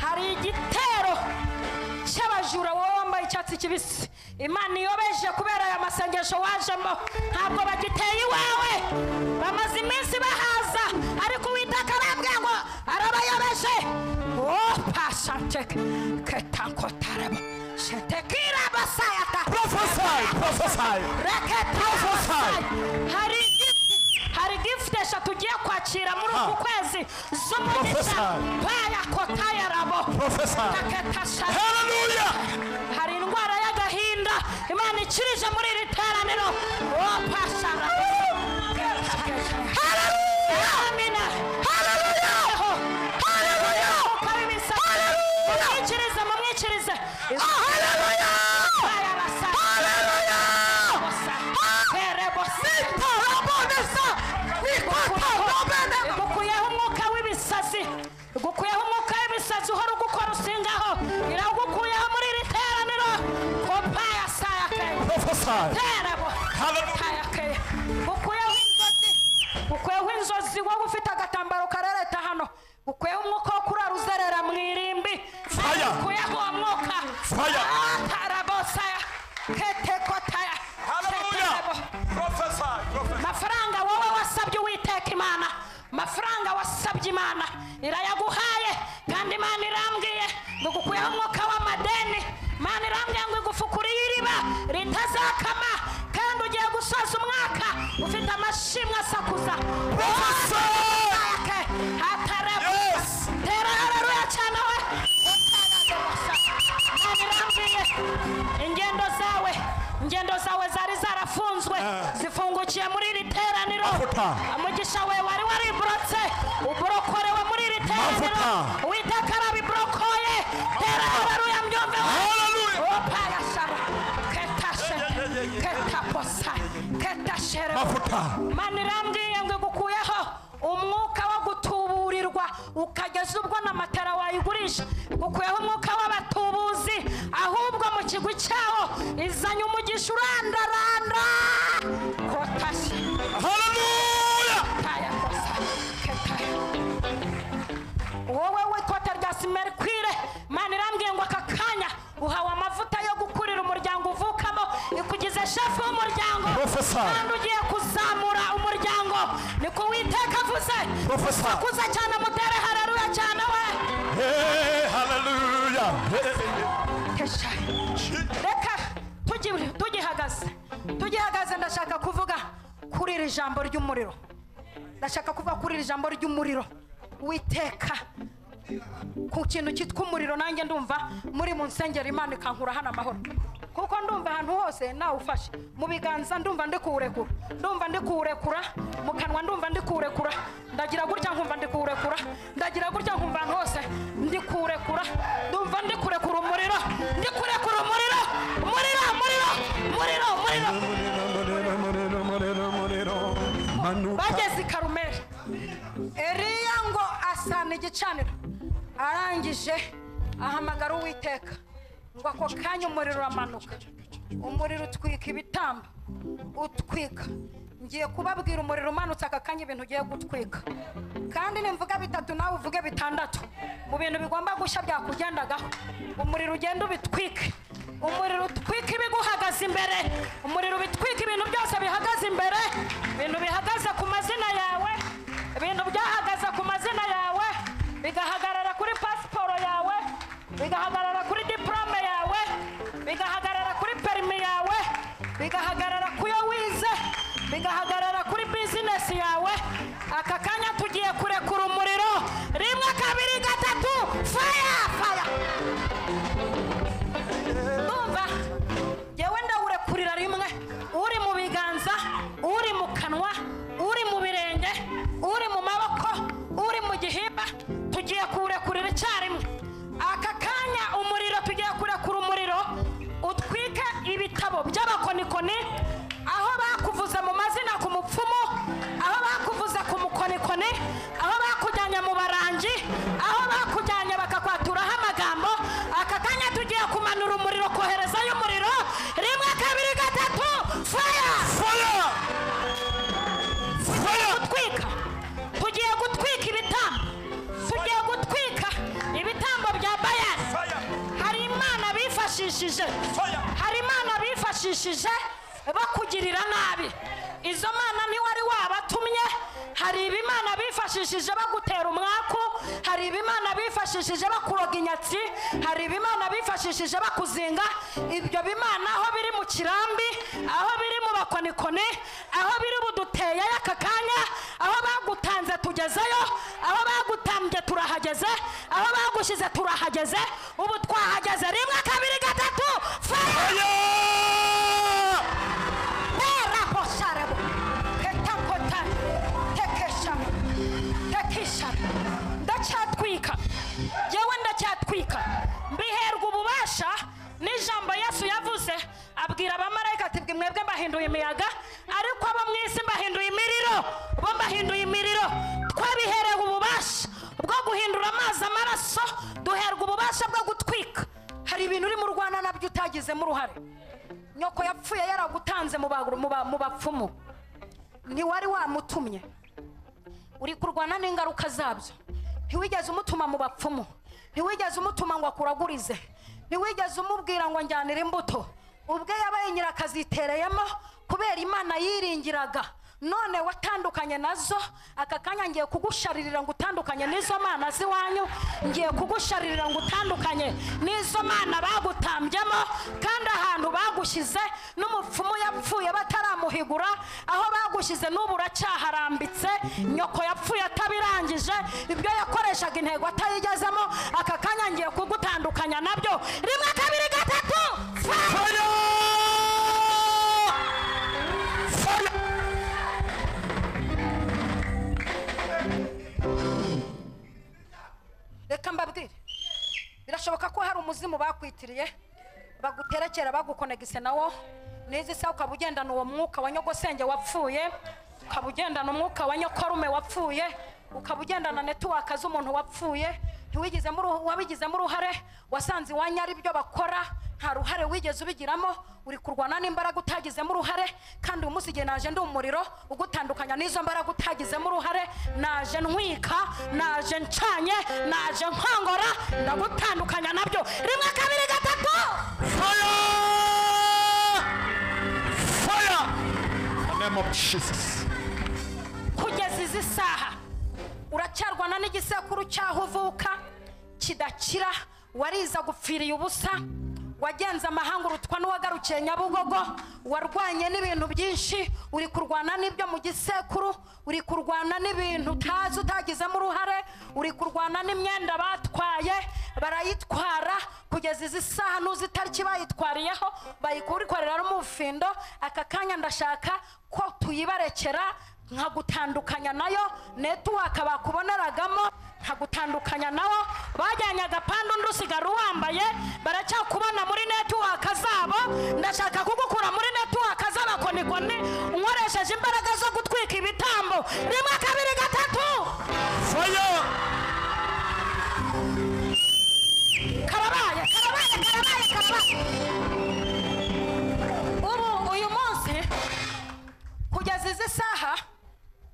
hari igitero cy'abajura wowe wambaye icyatsi kibisi imana iyobeje kubera aya masengesho wajemo ntabwo bagiteye iwawe bamaze iminsi bahaza ariko uwiteka arambwiye ngo arabayobeje oh pasanteke ketankotareba shetekira basayata Prophesy. Prophesy. hari hari gifuti eshatu ugiye kwakira muri uku kwezi z'umugisha Prophesy. baya kotaya rabo Prophesy. Hallelujah. hari indwara y'agahinda imana ikirije muri iri teraniro wo pashara amina haleluya haleluya mumwikirize mumwikirize haleluya haleluya igukuyeho umwuka w'ibisazi igukuyeho umwuka w'ibisazi uhora ugukora usingaho iragukuyeho muri iri teraniro kopaya saya kenya Prophesy. God. terabo kayakeye ukuyeho inzozi ukuyeho inzozi wowe ufite agatambaro karereta hano ukuyeho umwuka wo kurara uzerera mu irimbi Fire. ukuyeho uwo mwuka Fire. terabo saya keteko taya Keterebo. amafaranga wowe wasabye uwiteka imana amafaranga wasabye imana irayaguhaye kandi imana irambwiye ngo gukuyeho umwuka w'amadeni imana irambwiye ngo igufukuriye iriba ritazakama kandi ugiye gusoza umwaka ufite amashimwe asakuza hatareba tera hareruya cyane we imana irambwiye ingendo zawe ingendo zawe zari zarafunzwe zifungukiye muri iri teraniro Mavuta. umugisha we wari wariborotse uborokorewe muri iri teraniro Mavuta. uwiteka arabiborokoye tera hareruya mbyumve Hallelujah. opayasaba ketashe ketaposa ketashere Mafuta. mana irambwiye ngo igukuyeho umwuka wo gutuburirwa ukageza ubwo na matara wayigurisha gukuyeho umwuka w'abatubuzi ahubwo mu kigwi cyawo izanye umugisha urandaranda kotashe Hallelujah. taya kosa ketaya wowe w'ikote rya simerikwire mana irambwiye ngo aka kanya uhawe amavuta yo gukurira umuryango uvukamo ikugize shefu w'umuryango Professor. kandi ugiye kuzamura umuryango niko uwiteka avuze Professor. akuza cyane mutere hararuya cyane we Hey, hallelujah. Hey. Kesha. reka tugi- tugihagaze tugihagaze ndashaka kuvuga kuri iri jambo ry'umuriro ndashaka kuvuga kuri iri jambo ry'umuriro witeka ku kintu cyitwa umuriro nanjye ndumva muri mu nsengero imana ikankura hano amahoro kuko ndumva ahantu hose nawe ufashe mu biganza ndumva ndi kuwurekura ndumva ndi kuwurekura mu kanwa ndumva ndi kuwurekura ndagira gutya nkumva ndi kuwurekura ndagira gutya nkumva ahantu hose ndi kuwurekura ndumva ndi kurekura umuriro ndi kurekura umuriro umuriro umuriro umuriro umuriro bageze i karumeri eriya ngo asana igicaniro arangije ahamagara uwiteka ngo ako kanya umuriro uramanuka umuriro utwika ibitambo utwika ngiye kubabwira umuriro umanutse aka kanya ibintu ugiye gutwika kandi nimvuga bitatu nawe uvuge bitandatu mu bintu bigomba gushya byakugendagaho umuriro ugenda ubitwike umuriro utwika ibiguhagaze imbere umuriro ubitwika ibintu byose bihagaze imbere ibintu bihagaze ku mazina yawe ibintu byahagaze ku mazina yawe bigahagarara kuri pasiporo yawe bigahagarara kuri diporome yawe bigahagarara kuri perimi yawe bigahagarara ku yo wize bigahagarara kuri bizinesi yawe aka kanya tugiye kurekura umuriro rimwe kabiri gatatu faya faya ndumva yewe ndawurekurira rimwe uri mu biganza uri mu kanwa uri mu birenge uri mu maboko uri mu gihimba tugiye kuwurekurira icyarimwe aka kanya umuriro tugiye kurekura umuriro utwike ibitabo by'abakonikoni aho bakuvuze mu mazina ku mupfumu aho bakuvuze ku mukonikoni aho bakujyanye mu barangi aho bakujyanye bakakwaturaraho amagambo aka kanya tugiye kumanura umuriro koherezayo umuriro rimwe kabiri gatatu faya Fire! tugiye gutwika tugiye gutwika ibitambo tugiye gutwika ibitambo bya bayani hari imana bifashishije hari imana bifashishije bakugirira nabi izo mana niwe ari wabatumye hari ibimana bifashishije bagutera umwaku hari ibimana bifashishije bakuroga inyatsi hari ibimana bifashishije bakuzinga ibyo bimana aho biri mu kirambi aho biri mu bakonikoni aho biri buduteyeyo aka kanya aho bagutanze tugezeyo aho bagutambye turahageze aho bagushyize turahageze ubu twahageze rimwe kabiri gatatu faya Fire! Tera posarebo. Ketakota. Tekeshama. Tekishama. Ndacyatwika. Yewe ndacyatwika. Mbiherwa ububasha n'ijambo Yesu yavuze abwira abamarayika ati bwe mwebwe mbahinduye imiyaga ariko abo mu isi mbahinduye imiriro bo mbahinduye imiriro twabiherewe ububasha bwo guhindura amazi amaraso duherwa ububasha bwo gutwika hari ibintu urimo urwana nabyo utagizemo uruhare nyoko yapfuye yaragutanze mu baguru- mu ba- mu bapfumu ntiwari wamutumye uri kurwana n'ingaruka zabyo ntiwigeze umutuma mu bapfumu ntiwigeze umutuma ngo akuragurize ntiwigeze umubwira ngo njyanire imbuto ubwe yabaye nyirakazitereyemo kubera imana yiringiraga none watandukanye nazo aka kanya ngiye kugusharirira ngo utandukanye n'izo mana z'iwanyu ngiye kugusharirira ngo utandukanye n'izo mana bagutambyemo kandi ahantu bagushyize n'umupfumu yapfuye bataramuhigura aho bagushyize n'ubu uracyaharambitse nyoko yapfuye atabirangije ibyo yakoreshaga intego atayigezemo aka kanya ngiye kugutandukanya nabyo rimwe kabiri gatatu fa- reka mbabwire birashoboka ko hari umuzimu bakwitiriye baguterekera bagukonegise nawo n'izi saha ukaba ugendana uwo mwuka wa nyogosenge wapfuye ukaba ugendana umwuka wa nyokorume wapfuye ukaba ugendana netuwaka z'umuntu wapfuye ntiwigizemo uruhu- wabigizemo uruhare wasanze iwanyu ari byo bakora nta ruhare wigeze ubigiramo uri kurwana n'imbaraga utagizemo uruhare kandi uyu munsi igihe naje ndi umuriro ugutandukanya n'izo mbaraga utagizemo uruhare naje ntwika naje ncanye naje nkongora ndagutandukanya nabyo rimwe kabiri gatatu name of Jesus. kugeza izi saha uracyarwana n'igisekuru cy'aho uvuka kidakira wariza gupfiriye ubusa wagenze amahanga urutwa n'uwagarukiye nyabugogo warwanye n'ibintu byinshi uri kurwana n'ibyo mu gisekuru uri kurwana n'ibintu utazi utagizemo uruhare uri kurwana n'imyenda batwaye barayitwara kugeza izi saha n'uzi itariki bayitwariyeho bayikurikorera n'umufindo aka kanya ndashaka ko tuyibarekera nkagutandukanya nayo netiwaka bakuboneragamo nkagutandukanya nawo bajyanye agapanda undi usigara uwambaye baracyakubona muri netiwaka zabo ndashaka kugukura muri netiwaka z'abakonikoni unkoresheje imbaraga zo gutwika ibitambo rimwe kabiri gatatu karabaye karabaye karabaye karabaye ubu uyu munsi kugeza izi saha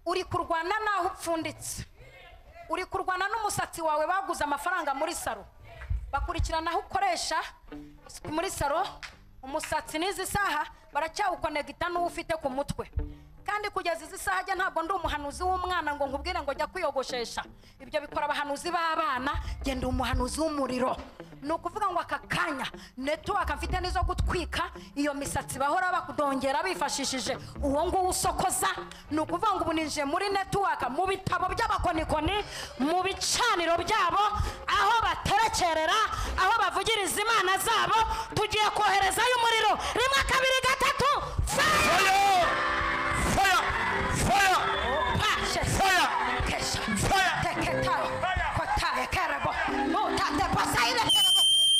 uri kurwana n'aho upfunditse uri kurwana n'umusatsi wawe baguze amafaranga muri saro bakurikirana aho ukoresha muri saro umusatsi n'izi saha baracyawukonegita n'uwo ufite ku mutwe kandi kugeza izi saha ajya ntabwo ndi umuhanuzi w'umwana ngo nkubwire ngo jya kwiyogoshesha ibyo bikora abahanuzi b'abana genda umuhanuzi w'umuriro ni ukuvuga ngo aka kanya netiwaka mfite n'izo gutwika iyo misatsi bahora bakudongera bifashishije uwo nguwo usokoza ni ukuvuga ngo ubu ninjiye muri netiwaka mu bitabo by'abakonikoni mu bicaniro byabo aho baterekerera aho bavugiriza imana zabo tugiye koherezayo umuriro rimwe kabiri gatatu fire Pache. Kesha. Teketa. Kotaya kerebo. Mutate posaire.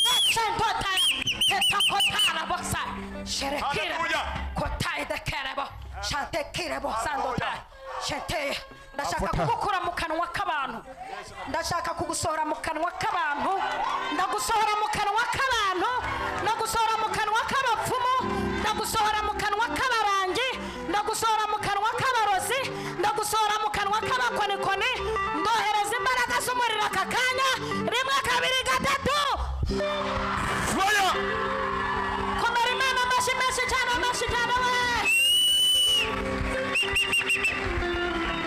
Nechento taya. Teta kotara bosa. Sherekire. Kotaye de kerebo. Shante kirebo sando taya. Shente. Ndashaka kugukura mu kanwa k'abantu. Ndashaka kugusohora mu kanwa k'abantu. Ndagusohora mu kanwa k'abantu. Ndagusohora mu kanwa k'abapfumu. Ndagusohora mu kanwa k'abarangi. Ndagusohora mu kanwa k'abarozi. Ndagusohora mu kanwa k'abakonikoni. Ndohereza imbaraga z'umuriro aka kanya. Rimwe kabiri gatatu. Komera imana amashyi menshi cyane amashyi cyane we.